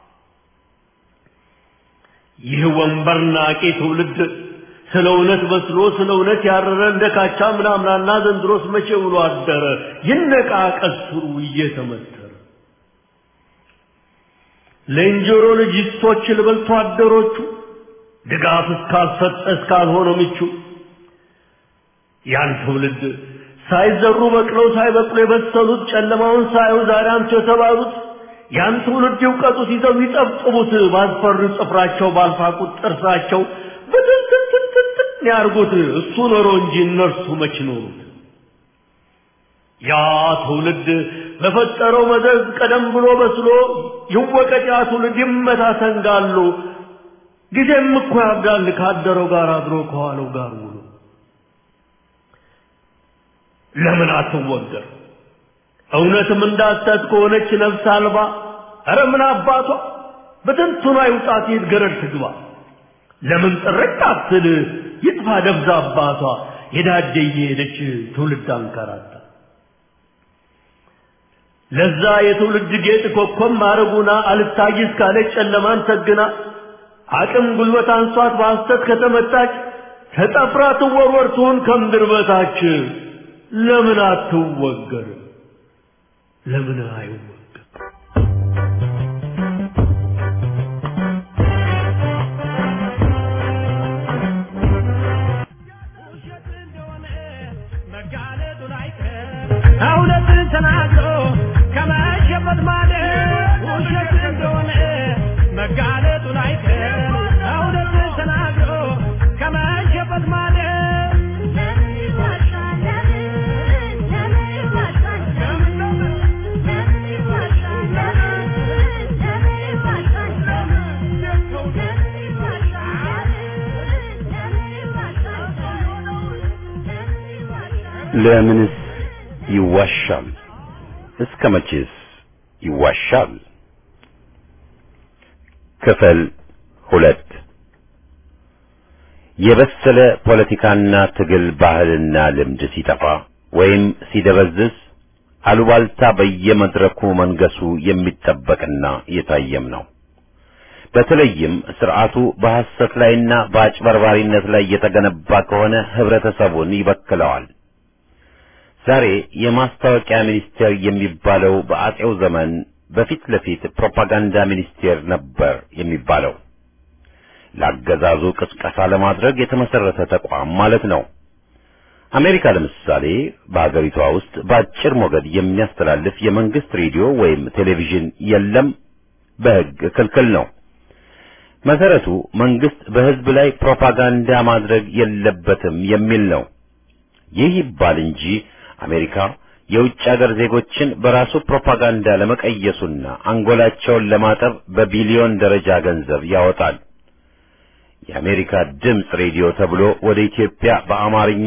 ይህ ወንበር ናቂ ትውልድ ስለ እውነት በስሎ ስለ እውነት ያረረ እንደ ካቻ ምናምናና ዘንድሮስ መቼ ውሎ አደረ ይነቃ ቀስሩ እየተመተረ ለእንጀሮ ልጅስቶች ልበልቶ አደሮቹ ድጋፍ እስካልሰጠ እስካልሆነ ምቹ ያን ትውልድ ሳይዘሩ በቅለው ሳይበቅሉ የበሰሉት ጨለማውን ሳዩ ዛሬ አንቱ የተባሉት ያን ትውልድ ይውቀጡት ይዘው ይጠብጥቡት ባስፈሩ ጽፍራቸው ባልፋቁት ጥርሳቸው በትንትንትንትን ያርጉት እሱ ኖሮ እንጂ እነርሱ መች ኖሩት ያ ትውልድ በፈጠረው መዘዝ ቀደም ብሎ በስሎ ይወቀጥ ያ ትውልድ ይመታ ሰንጋሉ ጊዜም እኮ ያብዳል ካደረው ጋር አድሮ ከዋለው ጋር ውሎ ለምን አትወገር እውነትም እንዳሰት ከሆነች ነፍስ አልባ ኧረ ምን አባቷ በትንቱና ይውጣት ይት ገረድ ትግባ ለምን ጥርቅ አትል ይጥፋ ደብዛ አባቷ የዳደ እየሄደች ትውልድ አንከራታ ለዛ የትውልድ ጌጥ ኮከብ ማረጉና አልታይ እስካለች ጨለማን ሰግና አቅም ጉልበት አንሷት በሐሰት ከተመታች ተጠፍራ ትወርወር ትሁን ከምድር በታች ለምን አትወገር ለምን አይወገር እውነትን ተናግሮ ከመሸበት ማለት ውሸት እንደሆነ መጋለጡ ላይቀር እውነትን ተናግሮ ከመሸበት ማለት ለምንስ ይዋሻል? እስከ መቼስ ይዋሻል? ክፍል ሁለት የበሰለ ፖለቲካና ትግል ባህልና ልምድ ሲጠፋ ወይም ሲደበዝዝ አሉባልታ በየመድረኩ መንገሱ የሚጠበቅና የታየም ነው። በተለይም ስርዓቱ በሐሰት ላይና በአጭበርባሪነት ላይ የተገነባ ከሆነ ህብረተሰቡን ይበክለዋል። ዛሬ የማስታወቂያ ሚኒስቴር የሚባለው በአጼው ዘመን በፊት ለፊት ፕሮፓጋንዳ ሚኒስቴር ነበር የሚባለው። ለአገዛዙ ቅስቀሳ ለማድረግ የተመሰረተ ተቋም ማለት ነው። አሜሪካ ለምሳሌ በአገሪቷ ውስጥ በአጭር ሞገድ የሚያስተላልፍ የመንግስት ሬዲዮ ወይም ቴሌቪዥን የለም፣ በሕግ ክልክል ነው። መሰረቱ መንግስት በህዝብ ላይ ፕሮፓጋንዳ ማድረግ የለበትም የሚል ነው። ይህ ይባል እንጂ አሜሪካ የውጭ ሀገር ዜጎችን በራሱ ፕሮፓጋንዳ ለመቀየሱና አንጎላቸውን ለማጠብ በቢሊዮን ደረጃ ገንዘብ ያወጣል። የአሜሪካ ድምፅ ሬዲዮ ተብሎ ወደ ኢትዮጵያ በአማርኛ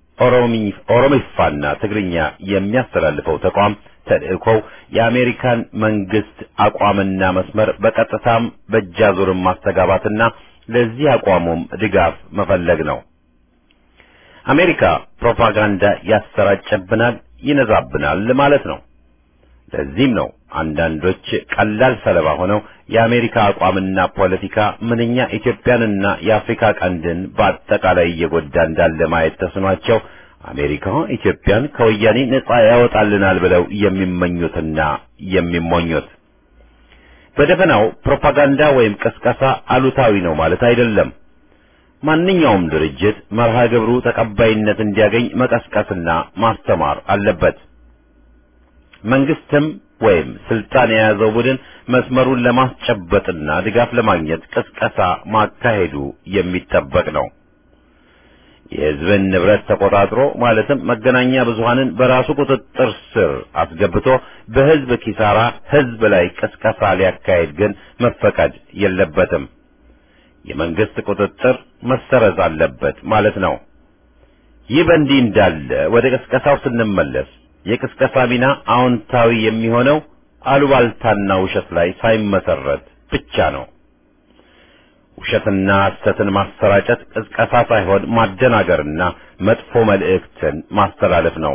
ኦሮሚፋና ትግርኛ የሚያስተላልፈው ተቋም ተልእኮው የአሜሪካን መንግስት አቋምና መስመር በቀጥታም በእጃዙርም ማስተጋባትና ለዚህ አቋሙም ድጋፍ መፈለግ ነው። አሜሪካ ፕሮፓጋንዳ ያሰራጨብናል፣ ይነዛብናል ማለት ነው። ለዚህም ነው አንዳንዶች ቀላል ሰለባ ሆነው የአሜሪካ አቋምና ፖለቲካ ምንኛ ኢትዮጵያንና የአፍሪካ ቀንድን በአጠቃላይ እየጎዳ እንዳለ ማየት ተስኗቸው አሜሪካ ኢትዮጵያን ከወያኔ ነጻ ያወጣልናል ብለው የሚመኙትና የሚሞኙት። በደፈናው ፕሮፓጋንዳ ወይም ቅስቀሳ አሉታዊ ነው ማለት አይደለም። ማንኛውም ድርጅት መርሃ ግብሩ ተቀባይነት እንዲያገኝ መቀስቀስና ማስተማር አለበት። መንግስትም ወይም ስልጣን የያዘው ቡድን መስመሩን ለማስጨበጥና ድጋፍ ለማግኘት ቅስቀሳ ማካሄዱ የሚጠበቅ ነው። የሕዝብን ንብረት ተቆጣጥሮ ማለትም መገናኛ ብዙሃንን በራሱ ቁጥጥር ስር አስገብቶ በሕዝብ ኪሳራ ሕዝብ ላይ ቅስቀሳ ሊያካሄድ ግን መፈቀድ የለበትም። የመንግስት ቁጥጥር መሰረዝ አለበት ማለት ነው። ይህ በእንዲህ እንዳለ ወደ ቅስቀሳው ስንመለስ የቅስቀሳ ሚና አዎንታዊ የሚሆነው አሉባልታና ውሸት ላይ ሳይመሰረት ብቻ ነው። ውሸትና ሐሰትን ማሰራጨት ቅስቀሳ ሳይሆን ማደናገርና መጥፎ መልእክትን ማስተላለፍ ነው።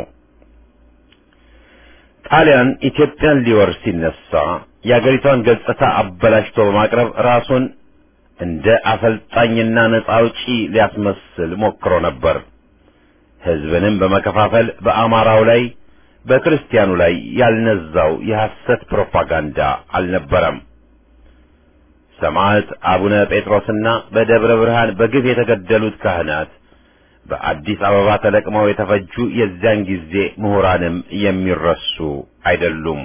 ጣሊያን ኢትዮጵያን ሊወር ሲነሳ የአገሪቷን ገጽታ አበላሽቶ በማቅረብ ራሱን እንደ አሰልጣኝና ነጻ አውጪ ሊያስመስል ሞክሮ ነበር። ሕዝብንም በመከፋፈል በአማራው ላይ በክርስቲያኑ ላይ ያልነዛው የሐሰት ፕሮፓጋንዳ አልነበረም። ሰማዕት አቡነ ጴጥሮስና በደብረ ብርሃን በግፍ የተገደሉት ካህናት በአዲስ አበባ ተለቅመው የተፈጁ የዚያን ጊዜ ምሁራንም የሚረሱ አይደሉም።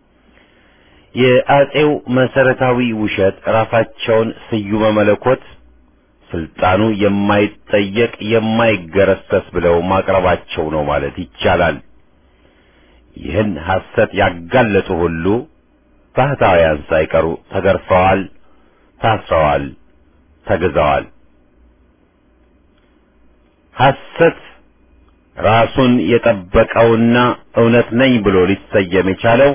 የአጼው መሰረታዊ ውሸት ራሳቸውን ስዩመ መለኮት ስልጣኑ የማይጠየቅ የማይገረሰስ ብለው ማቅረባቸው ነው ማለት ይቻላል። ይህን ሐሰት ያጋለጡ ሁሉ ባህታውያን ሳይቀሩ ተገርፈዋል፣ ታስረዋል፣ ተግዘዋል። ሐሰት ራሱን የጠበቀውና እውነት ነኝ ብሎ ሊሰየም የቻለው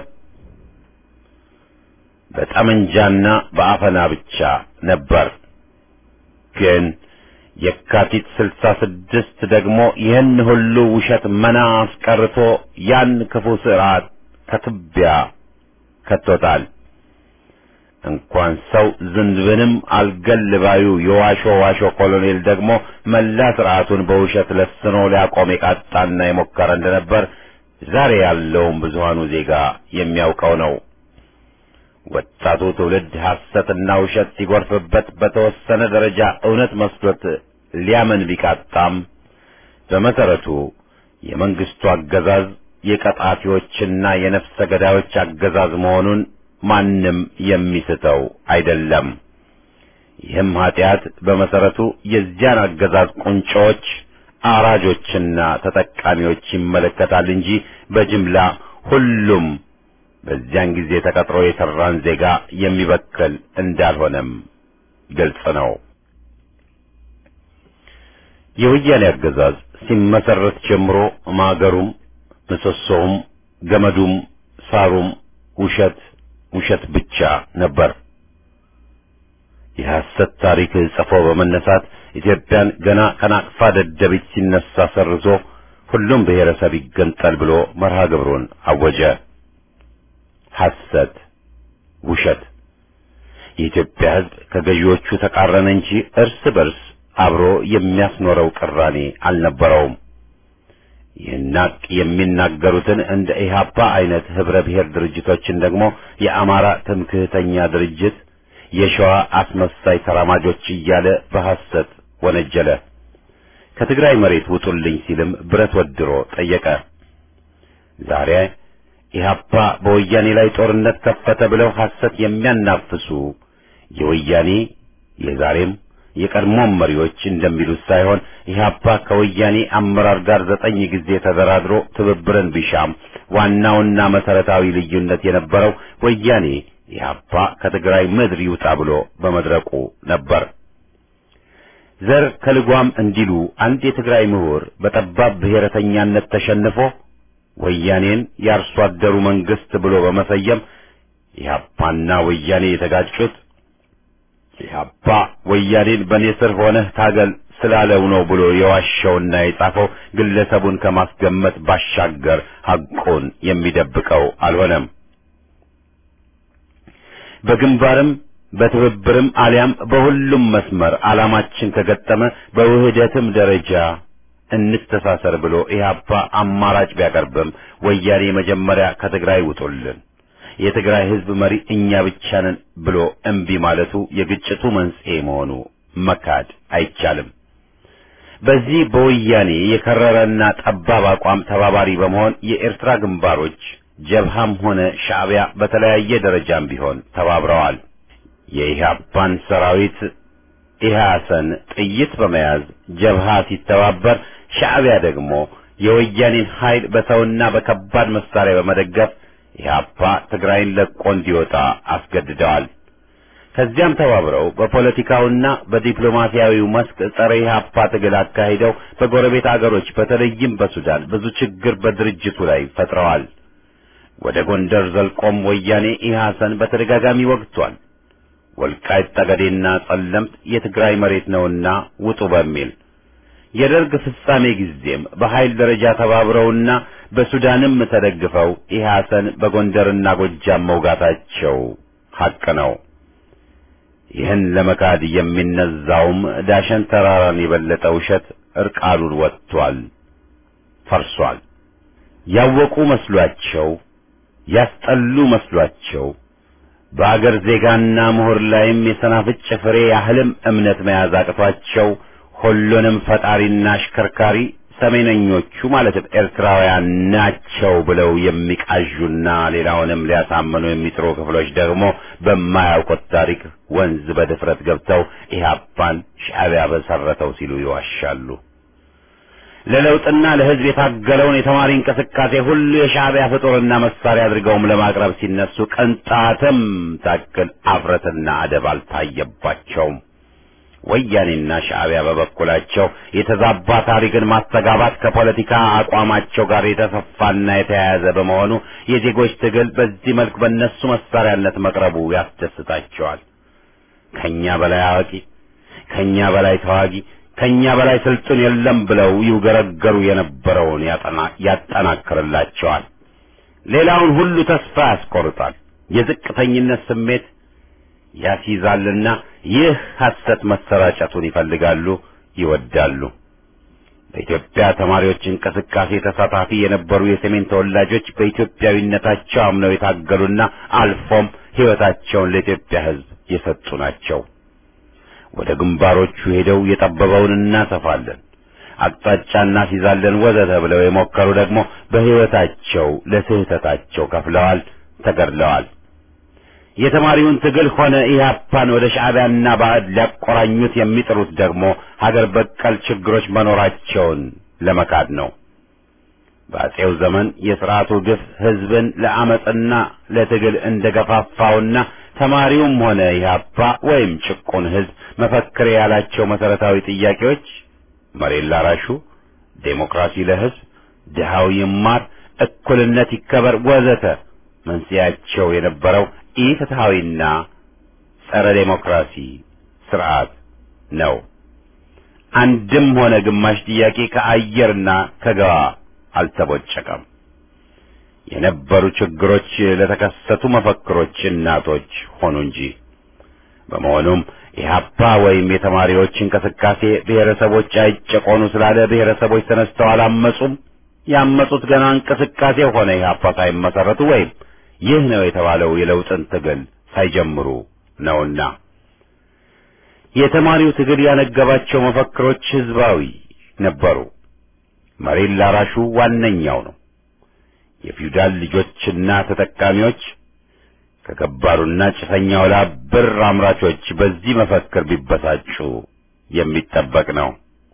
በጠመንጃና በአፈና ብቻ ነበር። ግን የካቲት ስልሳ ስድስት ደግሞ ይህን ሁሉ ውሸት መና አስቀርቶ ያን ክፉ ስርዓት ከትቢያ ከቶታል። እንኳን ሰው ዝንብንም አልገልባዩ የዋሾ ዋሾ ኮሎኔል ደግሞ መላ ስርዓቱን በውሸት ለስኖ ሊያቆም የቃጣና የሞከረ እንደነበር ዛሬ ያለውን ብዙሃኑ ዜጋ የሚያውቀው ነው። ወጣቱ ትውልድ ሐሰትና ውሸት ሲጎርፍበት በተወሰነ ደረጃ እውነት መስሎት ሊያመን ቢቃጣም በመሰረቱ የመንግስቱ አገዛዝ የቀጣፊዎችና የነፍሰ ገዳዮች አገዛዝ መሆኑን ማንም የሚስተው አይደለም። ይህም ኃጢአት በመሰረቱ የዚያን አገዛዝ ቁንጮዎች፣ አራጆችና ተጠቃሚዎች ይመለከታል እንጂ በጅምላ ሁሉም በዚያን ጊዜ ተቀጥሮ የሰራን ዜጋ የሚበክል እንዳልሆነም ግልጽ ነው። የወያኔ አገዛዝ ሲመሰረት ጀምሮ ማገሩም ምሰሶውም ገመዱም ሳሩም ውሸት ውሸት ብቻ ነበር። የሐሰት ታሪክ ጽፎ በመነሳት ኢትዮጵያን ገና ከናቅፋ ደደቢት ሲነሳ ሰርዞ ሁሉም ብሔረሰብ ይገንጠል ብሎ መርሃ ግብሩን አወጀ። ሐሰት፣ ውሸት። የኢትዮጵያ ሕዝብ ከገዢዎቹ ተቃረነ እንጂ እርስ በርስ አብሮ የሚያስኖረው ቅራኔ አልነበረውም። ይህን ሀቅ የሚናገሩትን እንደ ኢህአፓ አይነት ህብረ ብሔር ድርጅቶችን ደግሞ የአማራ ትምክህተኛ ድርጅት፣ የሸዋ አስመሳይ ተራማጆች እያለ በሐሰት ወነጀለ። ከትግራይ መሬት ውጡልኝ ሲልም ብረት ወድሮ ጠየቀ። ዛሬ ኢህአፓ በወያኔ ላይ ጦርነት ከፈተ ብለው ሐሰት የሚያናፍሱ የወያኔ የዛሬም የቀድሞም መሪዎች እንደሚሉት ሳይሆን ኢህአፓ ከወያኔ አመራር ጋር ዘጠኝ ጊዜ ተደራድሮ ትብብርን ቢሻም ዋናውና መሰረታዊ ልዩነት የነበረው ወያኔ ኢህአፓ ከትግራይ ምድር ይውጣ ብሎ በመድረቁ ነበር። ዘር ከልጓም እንዲሉ አንድ የትግራይ ምሁር በጠባብ ብሔረተኛነት ተሸንፎ ወያኔን የአርሶ አደሩ መንግስት ብሎ በመሰየም ኢህአፓና ወያኔ የተጋጩት ኢህአፓ ወያኔን በእኔ ስር ሆነህ ታገል ስላለው ነው ብሎ የዋሸውና የጻፈው ግለሰቡን ከማስገመት ባሻገር ሐቁን የሚደብቀው አልሆነም። በግንባርም በትብብርም አሊያም በሁሉም መስመር ዓላማችን ከገጠመ በውህደትም ደረጃ እንተሳሰር ብሎ ኢህአፓ አማራጭ ቢያቀርብም ወያኔ መጀመሪያ ከትግራይ ውጡልን የትግራይ ህዝብ መሪ እኛ ብቻ ነን ብሎ እምቢ ማለቱ የግጭቱ መንስኤ መሆኑ መካድ አይቻልም። በዚህ በወያኔ የከረረና ጠባብ አቋም ተባባሪ በመሆን የኤርትራ ግንባሮች ጀብሃም ሆነ ሻዕቢያ በተለያየ ደረጃም ቢሆን ተባብረዋል። የኢህአፓን ሰራዊት ኢህአሰን ጥይት በመያዝ ጀብሃ ሲተባበር፣ ሻዕቢያ ደግሞ የወያኔን ኃይል በሰውና በከባድ መሳሪያ በመደገፍ ኢህአፓ ትግራይን ለቆ እንዲወጣ አስገድደዋል። ከዚያም ተባብረው በፖለቲካውና በዲፕሎማሲያዊው መስክ ጸረ ኢህአፓ ትግል አካሂደው በጎረቤት አገሮች በተለይም በሱዳን ብዙ ችግር በድርጅቱ ላይ ፈጥረዋል። ወደ ጎንደር ዘልቆም ወያኔ ኢህአሰን በተደጋጋሚ ወግቷል። ወልቃይት ጠገዴና ጸለምት የትግራይ መሬት ነውና ውጡ በሚል የደርግ ፍጻሜ ጊዜም በኃይል ደረጃ ተባብረውና በሱዳንም ተደግፈው ኢህአሰን በጎንደርና ጎጃም መውጋታቸው ሐቅ ነው። ይህን ለመካድ የሚነዛውም ዳሸን ተራራን የበለጠ ውሸት እርቃኑን ወጥቷል፣ ፈርሷል። ያወቁ መስሏቸው ያስጠሉ መስሏቸው በአገር ዜጋና ምሁር ላይም የሰናፍጭ ፍሬ ያህልም እምነት መያዝ አቅቷቸው ሁሉንም ፈጣሪና አሽከርካሪ ሰሜነኞቹ ማለትም ኤርትራውያን ናቸው ብለው የሚቃዡና ሌላውንም ሊያሳምኑ የሚጥሩ ክፍሎች ደግሞ በማያውቁት ታሪክ ወንዝ በድፍረት ገብተው ኢህአፓን ሻዕቢያ በሰረተው ሲሉ ይዋሻሉ። ለለውጥና ለሕዝብ የታገለውን የተማሪ እንቅስቃሴ ሁሉ የሻዕቢያ ፍጡርና መሳሪያ አድርገውም ለማቅረብ ሲነሱ ቅንጣትም ታክል አፍረትና አደብ አልታየባቸውም። ወያኔና ሻዕቢያ በበኩላቸው የተዛባ ታሪክን ማስተጋባት ከፖለቲካ አቋማቸው ጋር የተሰፋና የተያያዘ በመሆኑ የዜጎች ትግል በዚህ መልክ በእነሱ መሳሪያነት መቅረቡ ያስደስታቸዋል። ከኛ በላይ አዋቂ፣ ከኛ በላይ ተዋጊ፣ ከኛ በላይ ስልጡን የለም ብለው ይውገረገሩ የነበረውን ያጠናክርላቸዋል። ሌላውን ሁሉ ተስፋ ያስቆርጣል። የዝቅተኝነት ስሜት ያስይዛልና ይህ ሐሰት መሰራጨቱን ይፈልጋሉ፣ ይወዳሉ። በኢትዮጵያ ተማሪዎች እንቅስቃሴ ተሳታፊ የነበሩ የሰሜን ተወላጆች በኢትዮጵያዊነታቸው አምነው የታገሉና አልፎም ሕይወታቸውን ለኢትዮጵያ ሕዝብ የሰጡ ናቸው። ወደ ግንባሮቹ ሄደው የጠበበውን እናሰፋለን፣ አቅጣጫ እናስይዛለን ወዘተ ብለው የሞከሩ ደግሞ በሕይወታቸው ለስህተታቸው ከፍለዋል፣ ተገድለዋል። የተማሪውን ትግል ሆነ ኢህአፓን ወደ ሻዕቢያና ባዕድ ሊያቆራኙት የሚጥሩት ደግሞ ሀገር በቀል ችግሮች መኖራቸውን ለመካድ ነው። በአጼው ዘመን የሥርዓቱ ግፍ ሕዝብን ለአመፅና ለትግል እንደገፋፋውና ተማሪውም ሆነ ኢህአፓ ወይም ጭቁን ሕዝብ መፈክር ያላቸው መሰረታዊ ጥያቄዎች መሬት ላራሹ፣ ዴሞክራሲ ለሕዝብ፣ ድሃው ይማር፣ እኩልነት ይከበር ወዘተ መንስኤያቸው የነበረው ኢፍትሐዊና ጸረ ዴሞክራሲ ስርዓት ነው። አንድም ሆነ ግማሽ ጥያቄ ከአየርና ከገባ አልተቦጨቀም። የነበሩ ችግሮች ለተከሰቱ መፈክሮች እናቶች ሆኑ እንጂ። በመሆኑም ኢህአፓ ወይም የተማሪዎች እንቅስቃሴ ብሔረሰቦች አይጨቆኑ ስላለ ብሔረሰቦች ተነስተው አላመጹም። ያመጹት ገና እንቅስቃሴ ሆነ ኢህአፓ ሳይመሰረቱ ወይም ይህ ነው የተባለው የለውጥን ትግል ሳይጀምሩ ነውና የተማሪው ትግል ያነገባቸው መፈክሮች ህዝባዊ ነበሩ። መሬት ላራሹ ዋነኛው ነው። የፊውዳል ልጆችና ተጠቃሚዎች ከገባሩና ጭሰኛው ላብ ብር አምራቾች በዚህ መፈክር ቢበሳጩ የሚጠበቅ ነው።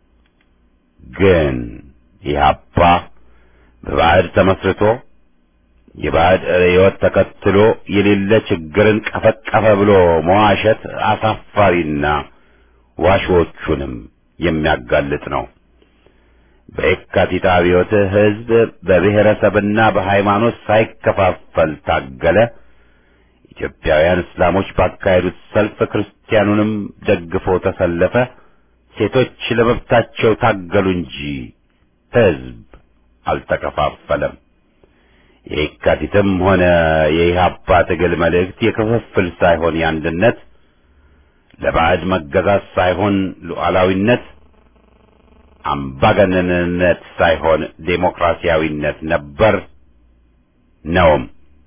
ግን ኢህአፓ በባዕድ ተመስርቶ የባዕድ ርዕዮት ተከትሎ የሌለ ችግርን ቀፈቀፈ ብሎ መዋሸት አሳፋሪና ዋሾቹንም የሚያጋልጥ ነው። በየካቲት አብዮት ህዝብ በብሔረሰብና በሃይማኖት ሳይከፋፈል ታገለ። ኢትዮጵያውያን እስላሞች ባካሄዱት ሰልፍ ክርስቲያኑንም ደግፎ ተሰለፈ። ሴቶች ለመብታቸው ታገሉ እንጂ ህዝብ አልተከፋፈለም። የየካቲትም ሆነ የኢህአፓ ትግል መልእክት የክፍፍል ሳይሆን የአንድነት፣ ለባዕድ መገዛት ሳይሆን ሉዓላዊነት፣ አምባገነንነት ሳይሆን ዴሞክራሲያዊነት ነበር ነውም።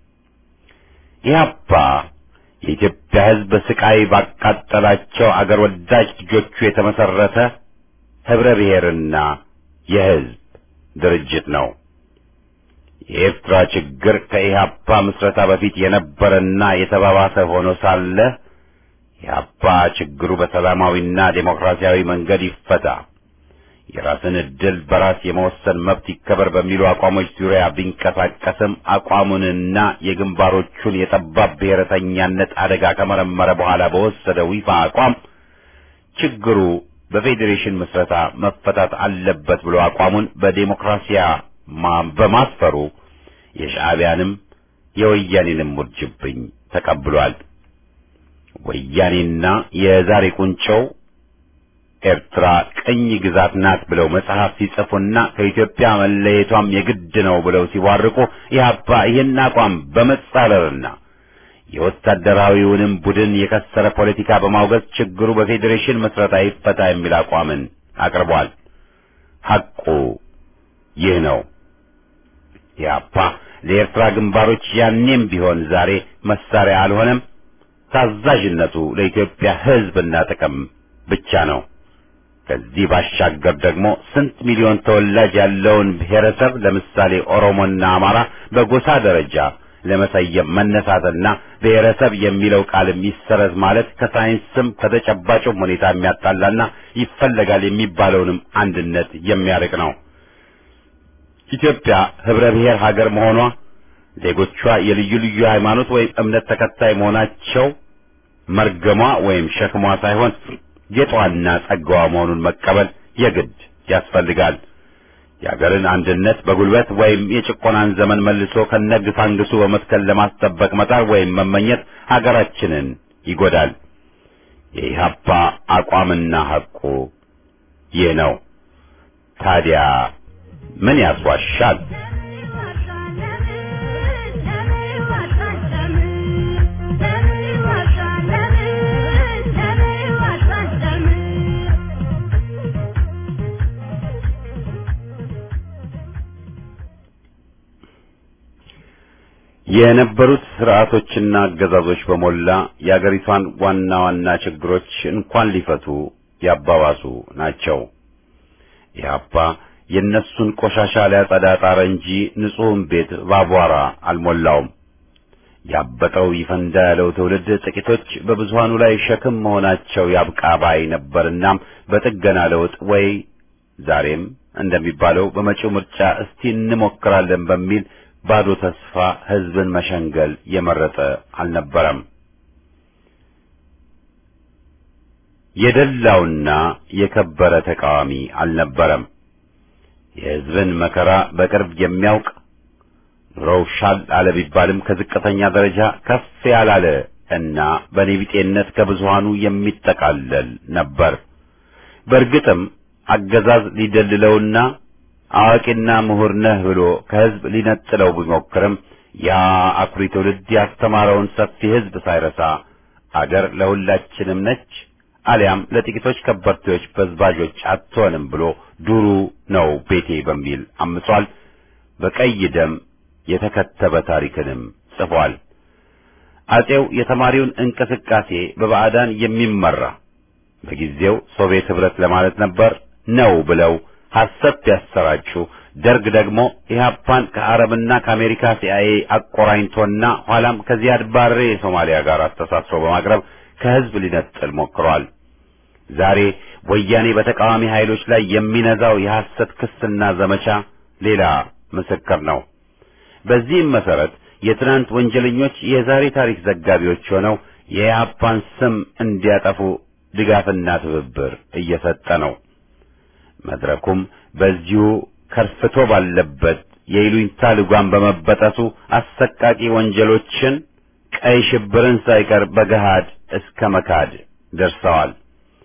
ኢህአፓ የኢትዮጵያ ህዝብ ስቃይ ባቃጠላቸው አገር ወዳጅ ልጆቹ የተመሰረተ ህብረ ብሔርና የህዝብ ድርጅት ነው። የኤርትራ ችግር ከኢህአፓ ምስረታ በፊት የነበረና የተባባሰ ሆኖ ሳለ ኢህአፓ ችግሩ በሰላማዊና ዴሞክራሲያዊ መንገድ ይፈታ፣ የራስን ዕድል በራስ የመወሰን መብት ይከበር በሚሉ አቋሞች ዙሪያ ቢንቀሳቀስም አቋሙንና የግንባሮቹን የጠባብ ብሔረተኛነት አደጋ ከመረመረ በኋላ በወሰደው ይፋ አቋም ችግሩ በፌዴሬሽን ምስረታ መፈታት አለበት ብሎ አቋሙን በዴሞክራሲያ በማስፈሩ የሻዕቢያንም የወያኔንም ውርጅብኝ ተቀብሏል። ወያኔና የዛሬ ቁንጮው ኤርትራ ቅኝ ግዛት ናት ብለው መጽሐፍ ሲጽፉና ከኢትዮጵያ መለየቷም የግድ ነው ብለው ሲዋርቁ ኢህአፓ ይህን አቋም በመጻረርና የወታደራዊውንም ቡድን የከሰረ ፖለቲካ በማውገዝ ችግሩ በፌዴሬሽን መስረታ ይፈታ የሚል አቋምን አቅርቧል። ሐቁ ይህ ነው። ኢህአፓ ለኤርትራ ግንባሮች ያኔም ቢሆን ዛሬ መሳሪያ አልሆነም። ታዛዥነቱ ለኢትዮጵያ ሕዝብና ጥቅም ብቻ ነው። ከዚህ ባሻገር ደግሞ ስንት ሚሊዮን ተወላጅ ያለውን ብሔረሰብ ለምሳሌ ኦሮሞና አማራ በጎሳ ደረጃ ለመሰየም መነሳትና ብሔረሰብ የሚለው ቃልም ይሰረዝ ማለት ከሳይንስም ከተጨባጭም ሁኔታ የሚያጣላና ይፈለጋል የሚባለውንም አንድነት የሚያርቅ ነው። ኢትዮጵያ ህብረ ብሔር ሀገር መሆኗ ዜጎቿ የልዩ ልዩ ሃይማኖት ወይም እምነት ተከታይ መሆናቸው መርገሟ ወይም ሸክሟ ሳይሆን ጌጧና ጸጋዋ መሆኑን መቀበል የግድ ያስፈልጋል። የአገርን አንድነት በጉልበት ወይም የጭቆናን ዘመን መልሶ ከነግሳንግሱ በመትከል ለማስጠበቅ መጣር ወይም መመኘት ሀገራችንን ይጎዳል። የኢህአፓ አቋምና ሐቁ ይህ ነው። ታዲያ ምን ያስዋሻል? የነበሩት ስርዓቶችና አገዛዞች በሞላ የአገሪቷን ዋና ዋና ችግሮች እንኳን ሊፈቱ ያባባሱ ናቸው። ኢህአፓ የእነሱን ቆሻሻ ሊያጸዳ ጣረ እንጂ ንጹሕን ቤት ባቧራ አልሞላውም። ያበጠው ይፈንዳ ያለው ትውልድ ጥቂቶች በብዙሃኑ ላይ ሸክም መሆናቸው ያብቃ ባይ ነበርናም በጥገና ለውጥ ወይ ዛሬም እንደሚባለው በመጪው ምርጫ እስቲ እንሞክራለን በሚል ባዶ ተስፋ ህዝብን መሸንገል የመረጠ አልነበረም። የደላውና የከበረ ተቃዋሚ አልነበረም። የሕዝብን መከራ በቅርብ የሚያውቅ ኑሮው ሻል አለ ቢባልም ከዝቅተኛ ደረጃ ከፍ ያላለ እና በኔቢጤነት ከብዙሃኑ የሚጠቃለል ነበር። በእርግጥም አገዛዝ ሊደልለውና አዋቂና ምሁር ነህ ብሎ ከሕዝብ ሊነጥለው ቢሞክርም ያ አኩሪ ትውልድ ያስተማረውን ሰፊ ሕዝብ ሳይረሳ አገር ለሁላችንም ነች አሊያም ለጥቂቶች ከበርቴዎች በዝባዦች አትሆንም ብሎ ዱሩ ነው ቤቴ በሚል አምጿል። በቀይ ደም የተከተበ ታሪክንም ጽፏል። አጼው የተማሪውን እንቅስቃሴ በባዕዳን የሚመራ በጊዜው ሶቪየት ኅብረት ለማለት ነበር ነው ብለው ሐሰት ያሰራጩ፣ ደርግ ደግሞ ኢህአፓን ከአረብና ከአሜሪካ ሲአይኤ አቆራኝቶና ኋላም ከዚያድ ባሬ የሶማሊያ ጋር አስተሳስሮ በማቅረብ ከህዝብ ሊነጥል ሞክሯል። ዛሬ ወያኔ በተቃዋሚ ኃይሎች ላይ የሚነዛው የሐሰት ክስና ዘመቻ ሌላ ምስክር ነው። በዚህም መሰረት የትናንት ወንጀለኞች የዛሬ ታሪክ ዘጋቢዎች ሆነው የኢህአፓን ስም እንዲያጠፉ ድጋፍና ትብብር እየሰጠ ነው። መድረኩም በዚሁ ከርፍቶ ባለበት የይሉኝታ ልጓም በመበጠሱ አሰቃቂ ወንጀሎችን ቀይ ሽብርን ሳይቀር በገሃድ እስከ መካድ ደርሰዋል።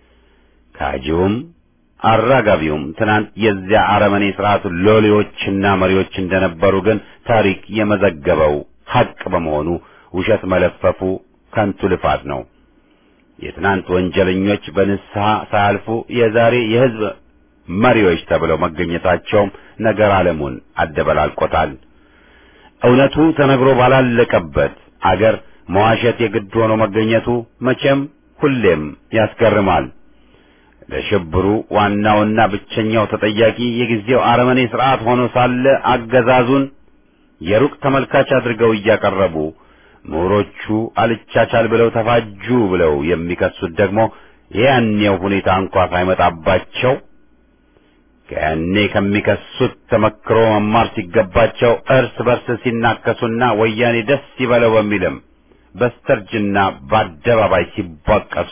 ካጂውም አራጋቢውም ትናንት የዚያ አረመኔ ስርዓቱ ሎሌዎችና መሪዎች እንደነበሩ ግን ታሪክ የመዘገበው ሐቅ በመሆኑ ውሸት መለፈፉ ከንቱ ልፋት ነው። የትናንት ወንጀለኞች በንስሐ ሳያልፉ የዛሬ የሕዝብ መሪዎች ተብለው መገኘታቸውም ነገር ዓለሙን አደበላልቆታል። እውነቱ ተነግሮ ባላለቀበት አገር መዋሸት የግድ ሆኖ መገኘቱ መቼም ሁሌም ያስገርማል። ለሽብሩ ዋናውና ብቸኛው ተጠያቂ የጊዜው አረመኔ ስርዓት ሆኖ ሳለ አገዛዙን የሩቅ ተመልካች አድርገው እያቀረቡ ምሁሮቹ አልቻቻል ብለው ተፋጁ ብለው የሚከሱት ደግሞ የያኔው ሁኔታ እንኳ ሳይመጣባቸው ከያኔ ከሚከሱት ተመክሮ መማር ሲገባቸው እርስ በርስ ሲናከሱና ወያኔ ደስ ይበለው በሚልም በስተርጅና በአደባባይ ሲቧቀሱ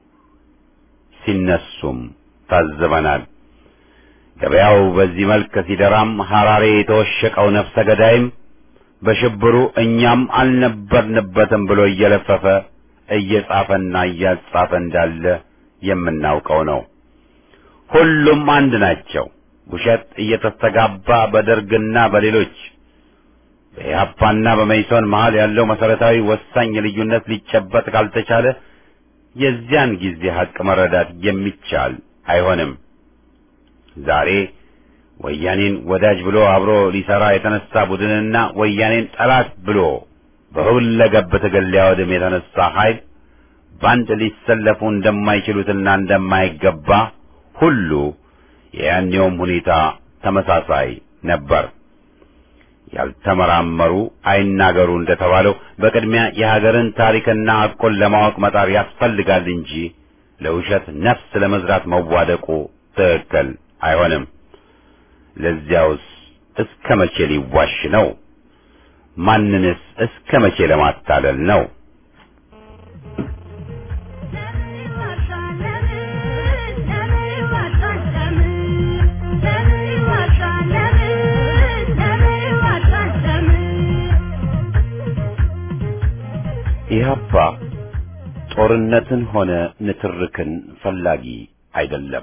ሲነሱም ታዝበናል። ገበያው በዚህ መልክ ሲደራም ሐራሬ የተወሸቀው ነፍሰ ገዳይም በሽብሩ እኛም አልነበርንበትም ብሎ እየለፈፈ እየጻፈና እያጻፈ እንዳለ የምናውቀው ነው። ሁሉም አንድ ናቸው። ውሸት እየተስተጋባ በደርግና በሌሎች በኢህአፓና በመይሶን መሃል ያለው መሰረታዊ ወሳኝ ልዩነት ሊጨበጥ ካልተቻለ የዚያን ጊዜ ሐቅ መረዳት የሚቻል አይሆንም። ዛሬ ወያኔን ወዳጅ ብሎ አብሮ ሊሰራ የተነሳ ቡድንና ወያኔን ጠላት ብሎ በሁለገብ ትግል ሊያወድም የተነሳ ኃይል በአንድ ሊሰለፉ እንደማይችሉትና እንደማይገባ ሁሉ የያኔውም ሁኔታ ተመሳሳይ ነበር። ያልተመራመሩ አይናገሩ እንደተባለው በቅድሚያ የሀገርን ታሪክና ሐቁን ለማወቅ መጣር ያስፈልጋል እንጂ ለውሸት ነፍስ ለመዝራት መዋደቁ ትክክል አይሆንም። ለዚያውስ እስከ መቼ ሊዋሽ ነው? ማንንስ እስከ መቼ ለማታለል ነው? ኢህአፓ ጦርነትን ሆነ ንትርክን ፈላጊ አይደለም።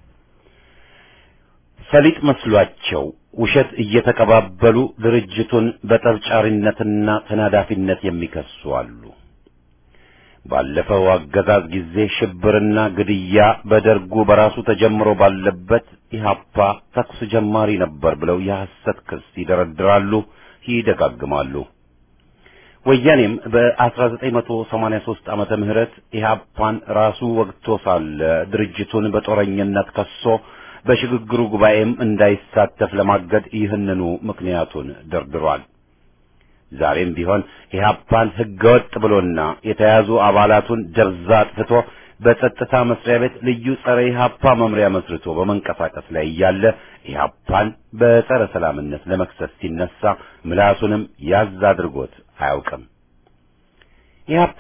ፈሊጥ መስሏቸው ውሸት እየተቀባበሉ ድርጅቱን በጠብጫሪነትና ተናዳፊነት የሚከሱ አሉ። ባለፈው አገዛዝ ጊዜ ሽብርና ግድያ በደርጉ በራሱ ተጀምሮ ባለበት ኢህአፓ ተኩስ ጀማሪ ነበር ብለው የሐሰት ክስ ይደረድራሉ፣ ይደጋግማሉ። ወያኔም በ1983 ዓመተ ምህረት ኢህአፓን ራሱ ወግቶ ሳለ ድርጅቱን በጦረኝነት ከሶ በሽግግሩ ጉባኤም እንዳይሳተፍ ለማገድ ይህንኑ ምክንያቱን ደርድሯል። ዛሬም ቢሆን ኢህአፓን ህገወጥ ብሎና የተያዙ አባላቱን ደብዛ አጥፍቶ በጸጥታ መስሪያ ቤት ልዩ ጸረ ኢህአፓ መምሪያ መስርቶ በመንቀሳቀስ ላይ እያለ ኢህአፓን በጸረ ሰላምነት ለመክሰስ ሲነሳ ምላሱንም ያዝ አድርጎት አያውቅም። ኢህአፓ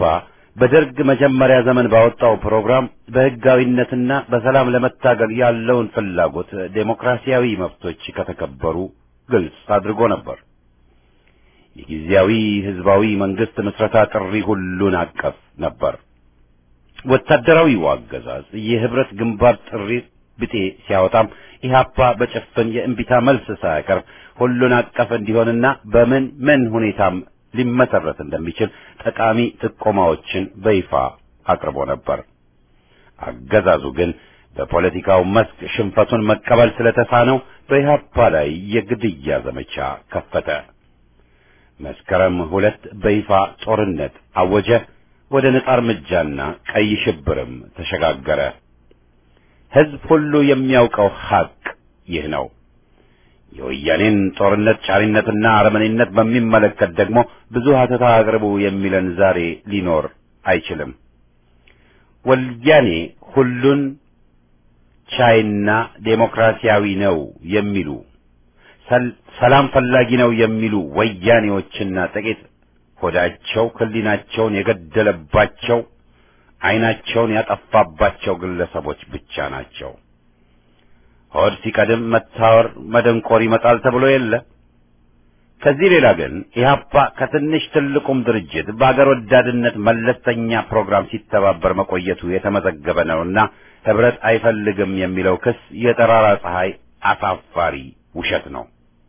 በደርግ መጀመሪያ ዘመን ባወጣው ፕሮግራም በሕጋዊነትና በሰላም ለመታገል ያለውን ፍላጎት ዴሞክራሲያዊ መብቶች ከተከበሩ ግልጽ አድርጎ ነበር። የጊዜያዊ ህዝባዊ መንግስት ምስረታ ጥሪ ሁሉን አቀፍ ነበር። ወታደራዊው አገዛዝ የህብረት ግንባር ጥሪ ብጤ ሲያወጣም ኢህአፓ በጭፍን የእምቢታ መልስ ሳያቀርብ ሁሉን አቀፍ እንዲሆንና በምን ምን ሁኔታም ሊመሰረት እንደሚችል ጠቃሚ ጥቆማዎችን በይፋ አቅርቦ ነበር። አገዛዙ ግን በፖለቲካው መስክ ሽንፈቱን መቀበል ስለተሳነው በኢህአፓ ላይ የግድያ ዘመቻ ከፈተ። መስከረም ሁለት በይፋ ጦርነት አወጀ። ወደ ነጻ እርምጃና ቀይ ሽብርም ተሸጋገረ። ህዝብ ሁሉ የሚያውቀው ሐቅ ይህ ነው። የወያኔን ጦርነት ጫሪነትና አረመኔነት በሚመለከት ደግሞ ብዙ ሀተታ አቅርቡ የሚለን ዛሬ ሊኖር አይችልም። ወያኔ ሁሉን ቻይና ዴሞክራሲያዊ ነው የሚሉ ሰላም ፈላጊ ነው የሚሉ ወያኔዎችና ጥቂት ሆዳቸው ህሊናቸውን የገደለባቸው ዓይናቸውን ያጠፋባቸው ግለሰቦች ብቻ ናቸው። ሆድ ሲቀድም መታወር መደንቆር ይመጣል ተብሎ የለ። ከዚህ ሌላ ግን ኢህአፓ ከትንሽ ትልቁም ድርጅት በአገር ወዳድነት መለስተኛ ፕሮግራም ሲተባበር መቆየቱ የተመዘገበ ነውና ህብረት አይፈልግም የሚለው ክስ የጠራራ ፀሐይ አሳፋሪ ውሸት ነው።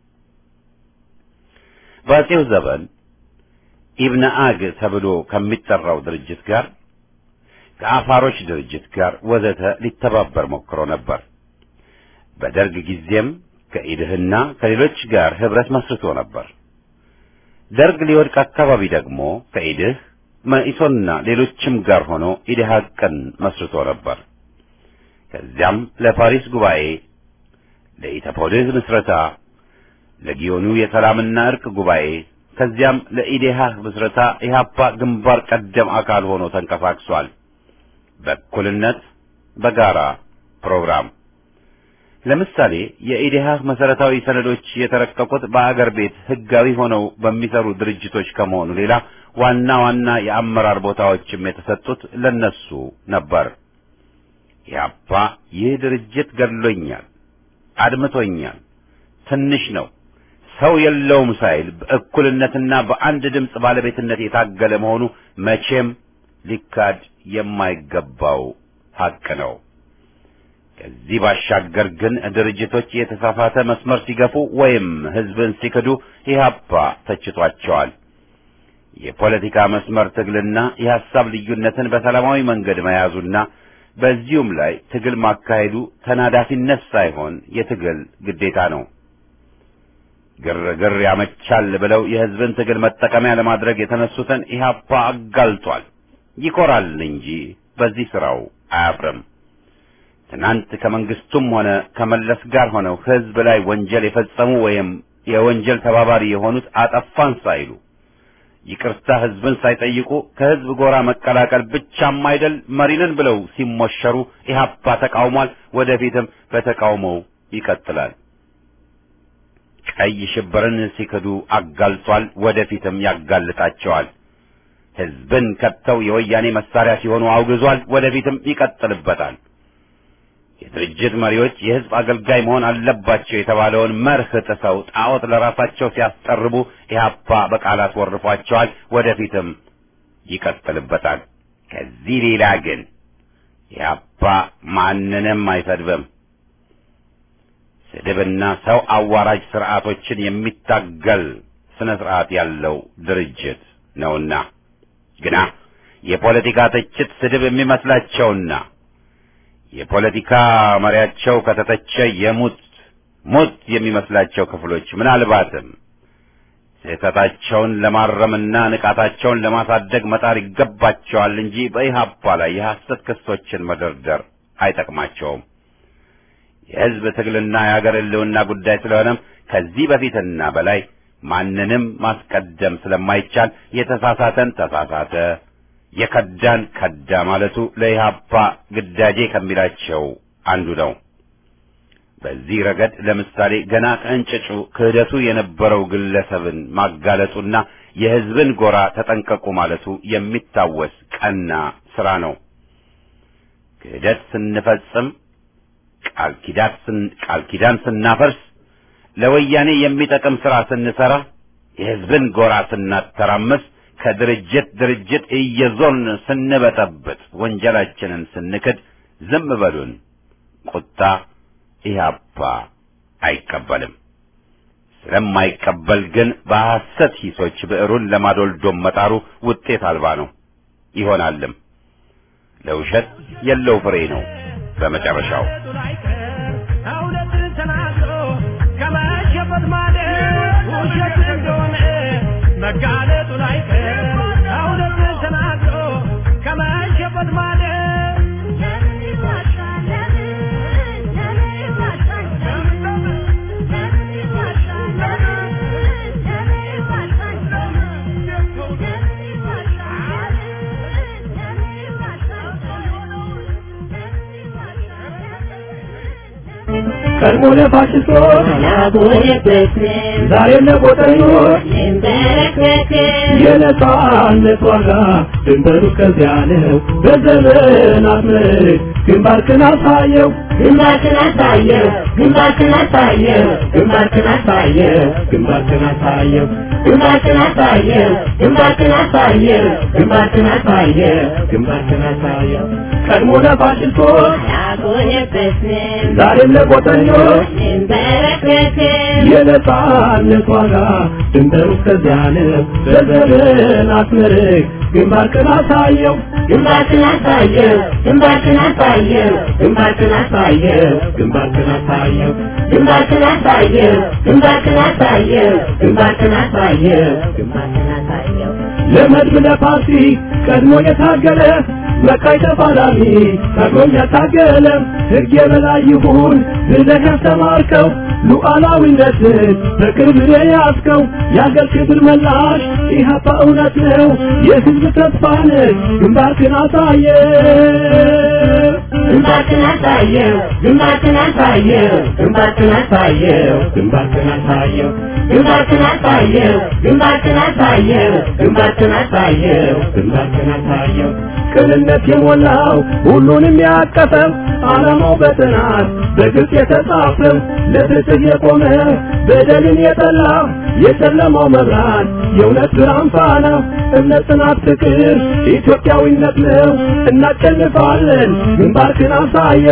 በአጼው ዘመን ኢብነ አግ ተብሎ ከሚጠራው ድርጅት ጋር ከአፋሮች ድርጅት ጋር ወዘተ ሊተባበር ሞክሮ ነበር። በደርግ ጊዜም ከኢድህና ከሌሎች ጋር ህብረት መስርቶ ነበር። ደርግ ሊወድቅ አካባቢ ደግሞ ከኢድህ መኢሶንና ሌሎችም ጋር ሆኖ ኢድሃቅን መስርቶ ነበር። ከዚያም ለፓሪስ ጉባኤ፣ ለኢተፖድህ ምስረታ፣ ለጊዮኑ የሰላምና እርቅ ጉባኤ ከዚያም ለኢዴሃህ ምስረታ ኢህአፓ ግንባር ቀደም አካል ሆኖ ተንቀሳቅሷል። በእኩልነት በጋራ ፕሮግራም ለምሳሌ የኢዴሃህ መሰረታዊ ሰነዶች የተረቀቁት በአገር ቤት ህጋዊ ሆነው በሚሰሩ ድርጅቶች ከመሆኑ ሌላ ዋና ዋና የአመራር ቦታዎችም የተሰጡት ለነሱ ነበር። ኢህአፓ ይህ ድርጅት ገድሎኛል፣ አድምቶኛል፣ ትንሽ ነው ሰው የለውም ሳይል በእኩልነትና በአንድ ድምፅ ባለቤትነት የታገለ መሆኑ መቼም ሊካድ የማይገባው ሐቅ ነው። ከዚህ ባሻገር ግን ድርጅቶች የተሳሳተ መስመር ሲገፉ ወይም ህዝብን ሲክዱ ኢህአፓ ተችቷቸዋል። የፖለቲካ መስመር ትግልና የሐሳብ ልዩነትን በሰላማዊ መንገድ መያዙና በዚሁም ላይ ትግል ማካሄዱ ተናዳፊነት ሳይሆን የትግል ግዴታ ነው። ግርግር ያመቻል ብለው የህዝብን ትግል መጠቀሚያ ለማድረግ የተነሱትን ኢህአፓ አጋልጧል። ይኮራል እንጂ በዚህ ስራው አያፍርም። ትናንት ከመንግስቱም ሆነ ከመለስ ጋር ሆነው ህዝብ ላይ ወንጀል የፈጸሙ ወይም የወንጀል ተባባሪ የሆኑት አጠፋን ሳይሉ ይቅርታ ህዝብን ሳይጠይቁ ከህዝብ ጎራ መቀላቀል ብቻም አይደል መሪንን ብለው ሲሞሸሩ ኢህአፓ ተቃውሟል። ወደፊትም በተቃውሞው ይቀጥላል። ቀይ ሽብርን ሲክዱ አጋልጧል። ወደፊትም ያጋልጣቸዋል። ህዝብን ከተው የወያኔ መሳሪያ ሲሆኑ አውግዟል። ወደፊትም ይቀጥልበታል። የድርጅት መሪዎች የህዝብ አገልጋይ መሆን አለባቸው የተባለውን መርህ ጥሰው ጣዖት ለራሳቸው ሲያስጠርቡ ኢህአፓ በቃላት ወርፏቸዋል። ወደፊትም ይቀጥልበታል። ከዚህ ሌላ ግን ኢህአፓ ማንንም አይሰድብም። ስድብና ሰው አዋራጅ ስርዓቶችን የሚታገል ስነ ስርዓት ያለው ድርጅት ነውና ግና የፖለቲካ ትችት ስድብ የሚመስላቸውና የፖለቲካ መሪያቸው ከተተቸ የሙት ሞት የሚመስላቸው ክፍሎች ምናልባትም ስህተታቸውን ለማረምና ንቃታቸውን ለማሳደግ መጣር ይገባቸዋል እንጂ በኢህአፓ ላይ የሐሰት ክሶችን መደርደር አይጠቅማቸውም። የህዝብ ትግልና የሀገር ህልውና ጉዳይ ስለሆነም ከዚህ በፊትና በላይ ማንንም ማስቀደም ስለማይቻል የተሳሳተን ተሳሳተ የከዳን ከዳ ማለቱ ለኢህአፓ ግዳጄ ከሚላቸው አንዱ ነው። በዚህ ረገድ ለምሳሌ ገና ከእንጭጩ ክህደቱ የነበረው ግለሰብን ማጋለጡና የሕዝብን ጎራ ተጠንቀቁ ማለቱ የሚታወስ ቀና ሥራ ነው። ክህደት ስንፈጽም ቃል ኪዳን ስን ቃል ኪዳን ስናፈርስ ለወያኔ የሚጠቅም ሥራ ስንሠራ የሕዝብን ጎራ ስናተራምስ ከድርጅት ድርጅት እየዞርን ስንበጠብጥ ወንጀላችንን ስንክድ ዝም በሉን። ቁጣ ኢህአፓ አይቀበልም። ስለማይቀበል ግን በሐሰት ሂሶች ብዕሩን ለማዶልዶም መጣሩ ውጤት አልባ ነው ይሆናልም። ለውሸት የለው ፍሬ ነው በመጨረሻው። እውነትን ተናግሮ ከመሸፈት ማለት ውሸት እንደሆነ መጋለጡ ላይቀር እውነትን ተናግሮ ከመሸፈት ማለት ቀድሞ ለፋሽስቶች ዛሬም ለቆጠኞች የነጻነት ዋጋ ድንበሩ ከዚያ ነው። በዘመናት ምርክ ግንባርክን አሳየው ግንባርክን አሳየው ግንባርክን አሳየው ግንባርክን አሳየው ግንባርክን አሳየው ግንባርክን አሳየው ግንባርክን አሳየው ግንባርክን አሳየው ግንባርክን አሳየው ቀድሞ ለፋሽስቶች አልቆየበትም ዛሬም ለቆጠኞች እንበረከክም የነጻነት ዋጋ ድንበሩ ከዚያ ነው። በዘመናት ምርክ ግንባርክን አሳየው ግንባርክን አሳየው ግንባርክን አሳየው ግንባርክን አሳየው ግንባርክን አሳየው ግንባርክን አሳየው ግንባርክን አሳየው ግንባርክን አሳየው ግንባርክን አሳየው ለመድብ ለፓርቲ ቀድሞ የታገለ መካይ ተፋላሚ ቀድሞም ያታገለ ሕግ የበላይ ይሁን ብለህ ያስተማርከው ሉዓላዊነትን በቅርብ የያዝከው የአገር ክብር መላሽ ኢህአፓ እውነት ነው የሕዝብ ተስፋ ነህ ግንባርክን አሳየ ግንባርክን አሳየው ግንባርክን አሳየው ግንባርክን አሳየው ግንባርክን አሳየው ግንባርክን አሳየው ግንባርክን አሳየው ግንባርክን አሳየው ግንባርክን አሳየው ቅንነት የሞላው ሁሉንም ያቀፈው ዓላማው በጥናት በግልጽ የተጻፈው ለፍትህ የቆመ በደልን የጠላ የጨለማው መብራት የእውነት ብርሃን ፋና እምነት፣ ጽናት፣ ፍቅር ኢትዮጵያዊነት ነው። እናሸንፋለን። ግንባርክን አሳየ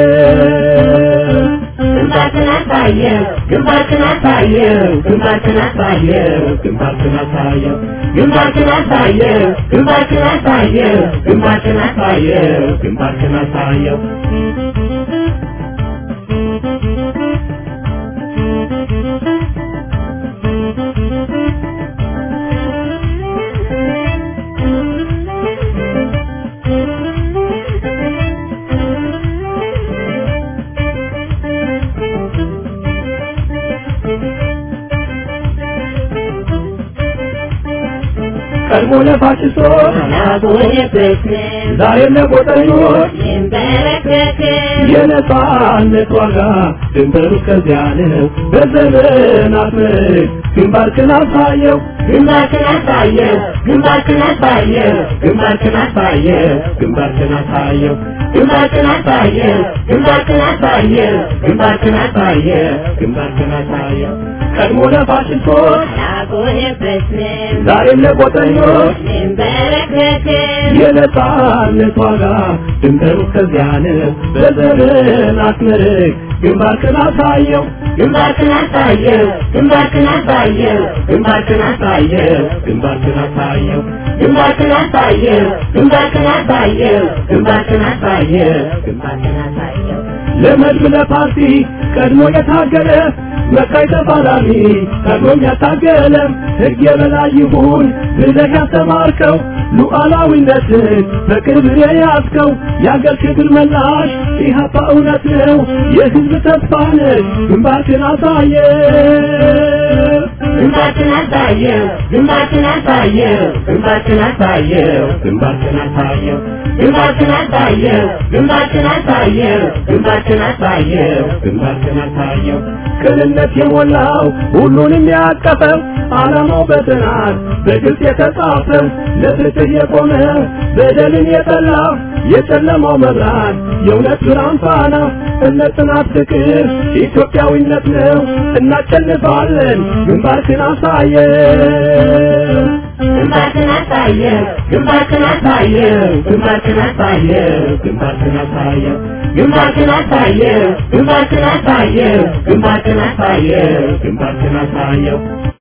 ግንባርክን አሳየው ግንባርክን አሳየው ግንባርክን አሳየው ግንባርክን አሳየው ግንባርክን አሳየው ግንባርክን አሳየው ግንባርክን አሳየው ግንባርክን አሳየው ቀድሞ ለፋሽስቶች አልቆየበትም ዛሬም ለቆጠኞች እንበረከክም የነጻነት ዋጋ ድንበሩ ከዚያ ነው። በዘመናት ምርክ ግንባርክን አሳየው ግንባርክን አሳየው ግንባርክን አሳየው ግንባርክን አሳየው ግንባርክን አሳየው ግንባርክን አሳየው ግንባርክን አሳየው ግንባርክን አሳየው ግንባርክን አሳየው ቀድሞ ለፋሽስቶች አልቆየበትም ዛሬም ለቆጠኞች እንበረከክም የነጻነት ዋጋ ድንበሩ ከዚያ ነው። በዘመናት ምርክ ግንባርክን አሳየው ግንባርክን አሳየው ግንባርክን አሳየው ግንባርክን አሳየው ግንባርክን አሳየው ግንባርክን አሳየው ግንባርክን አሳየው ግንባርክን አሳየው ግንባርክን አሳየው ለመድብ ለፓርቲ ቀድሞ የታገለ መካይ ተፋላሚ ቀድሞም ያታገለ ሕግ የበላይ ይሁን ብለህ ያስተማርከው ሉዓላዊነትን በቅርብ የያዝከው የአገር ክብር መላሽ ኢህአፓ እውነት ነው የሕዝብ ተስፋ ነህ ግንባርክን አሳየ ግንባርክን አሳየው ግንባርክን አሳየው ግንባርክን አሳየው ግንባርክን አሳየው ግንባርክን አሳየው ግንባርክን አሳየው ግንባርክን አሳየው ግንባርክን አሳየው ቅንነት የሞላው ሁሉንም ያቀፈው ዓላማው በጥናት በግልጽ የተጻፈው ለፍትህ የቆመ በደልን የጠላ የጨለማው መብራት የእውነት ብርሃን ፋና እምነት፣ ጽናት፣ ፍቅር ኢትዮጵያዊነት ነው። እናሸንፋለን። ግንባርክን አሳየው ግንባርክን አሳየው ግንባርክን አሳየው ግንባርክን አሳየው ግንባርክን አሳየው ግንባርክን አሳየው ግንባርክን አሳየው ግንባርክን አሳየው ግንባርክን አሳየው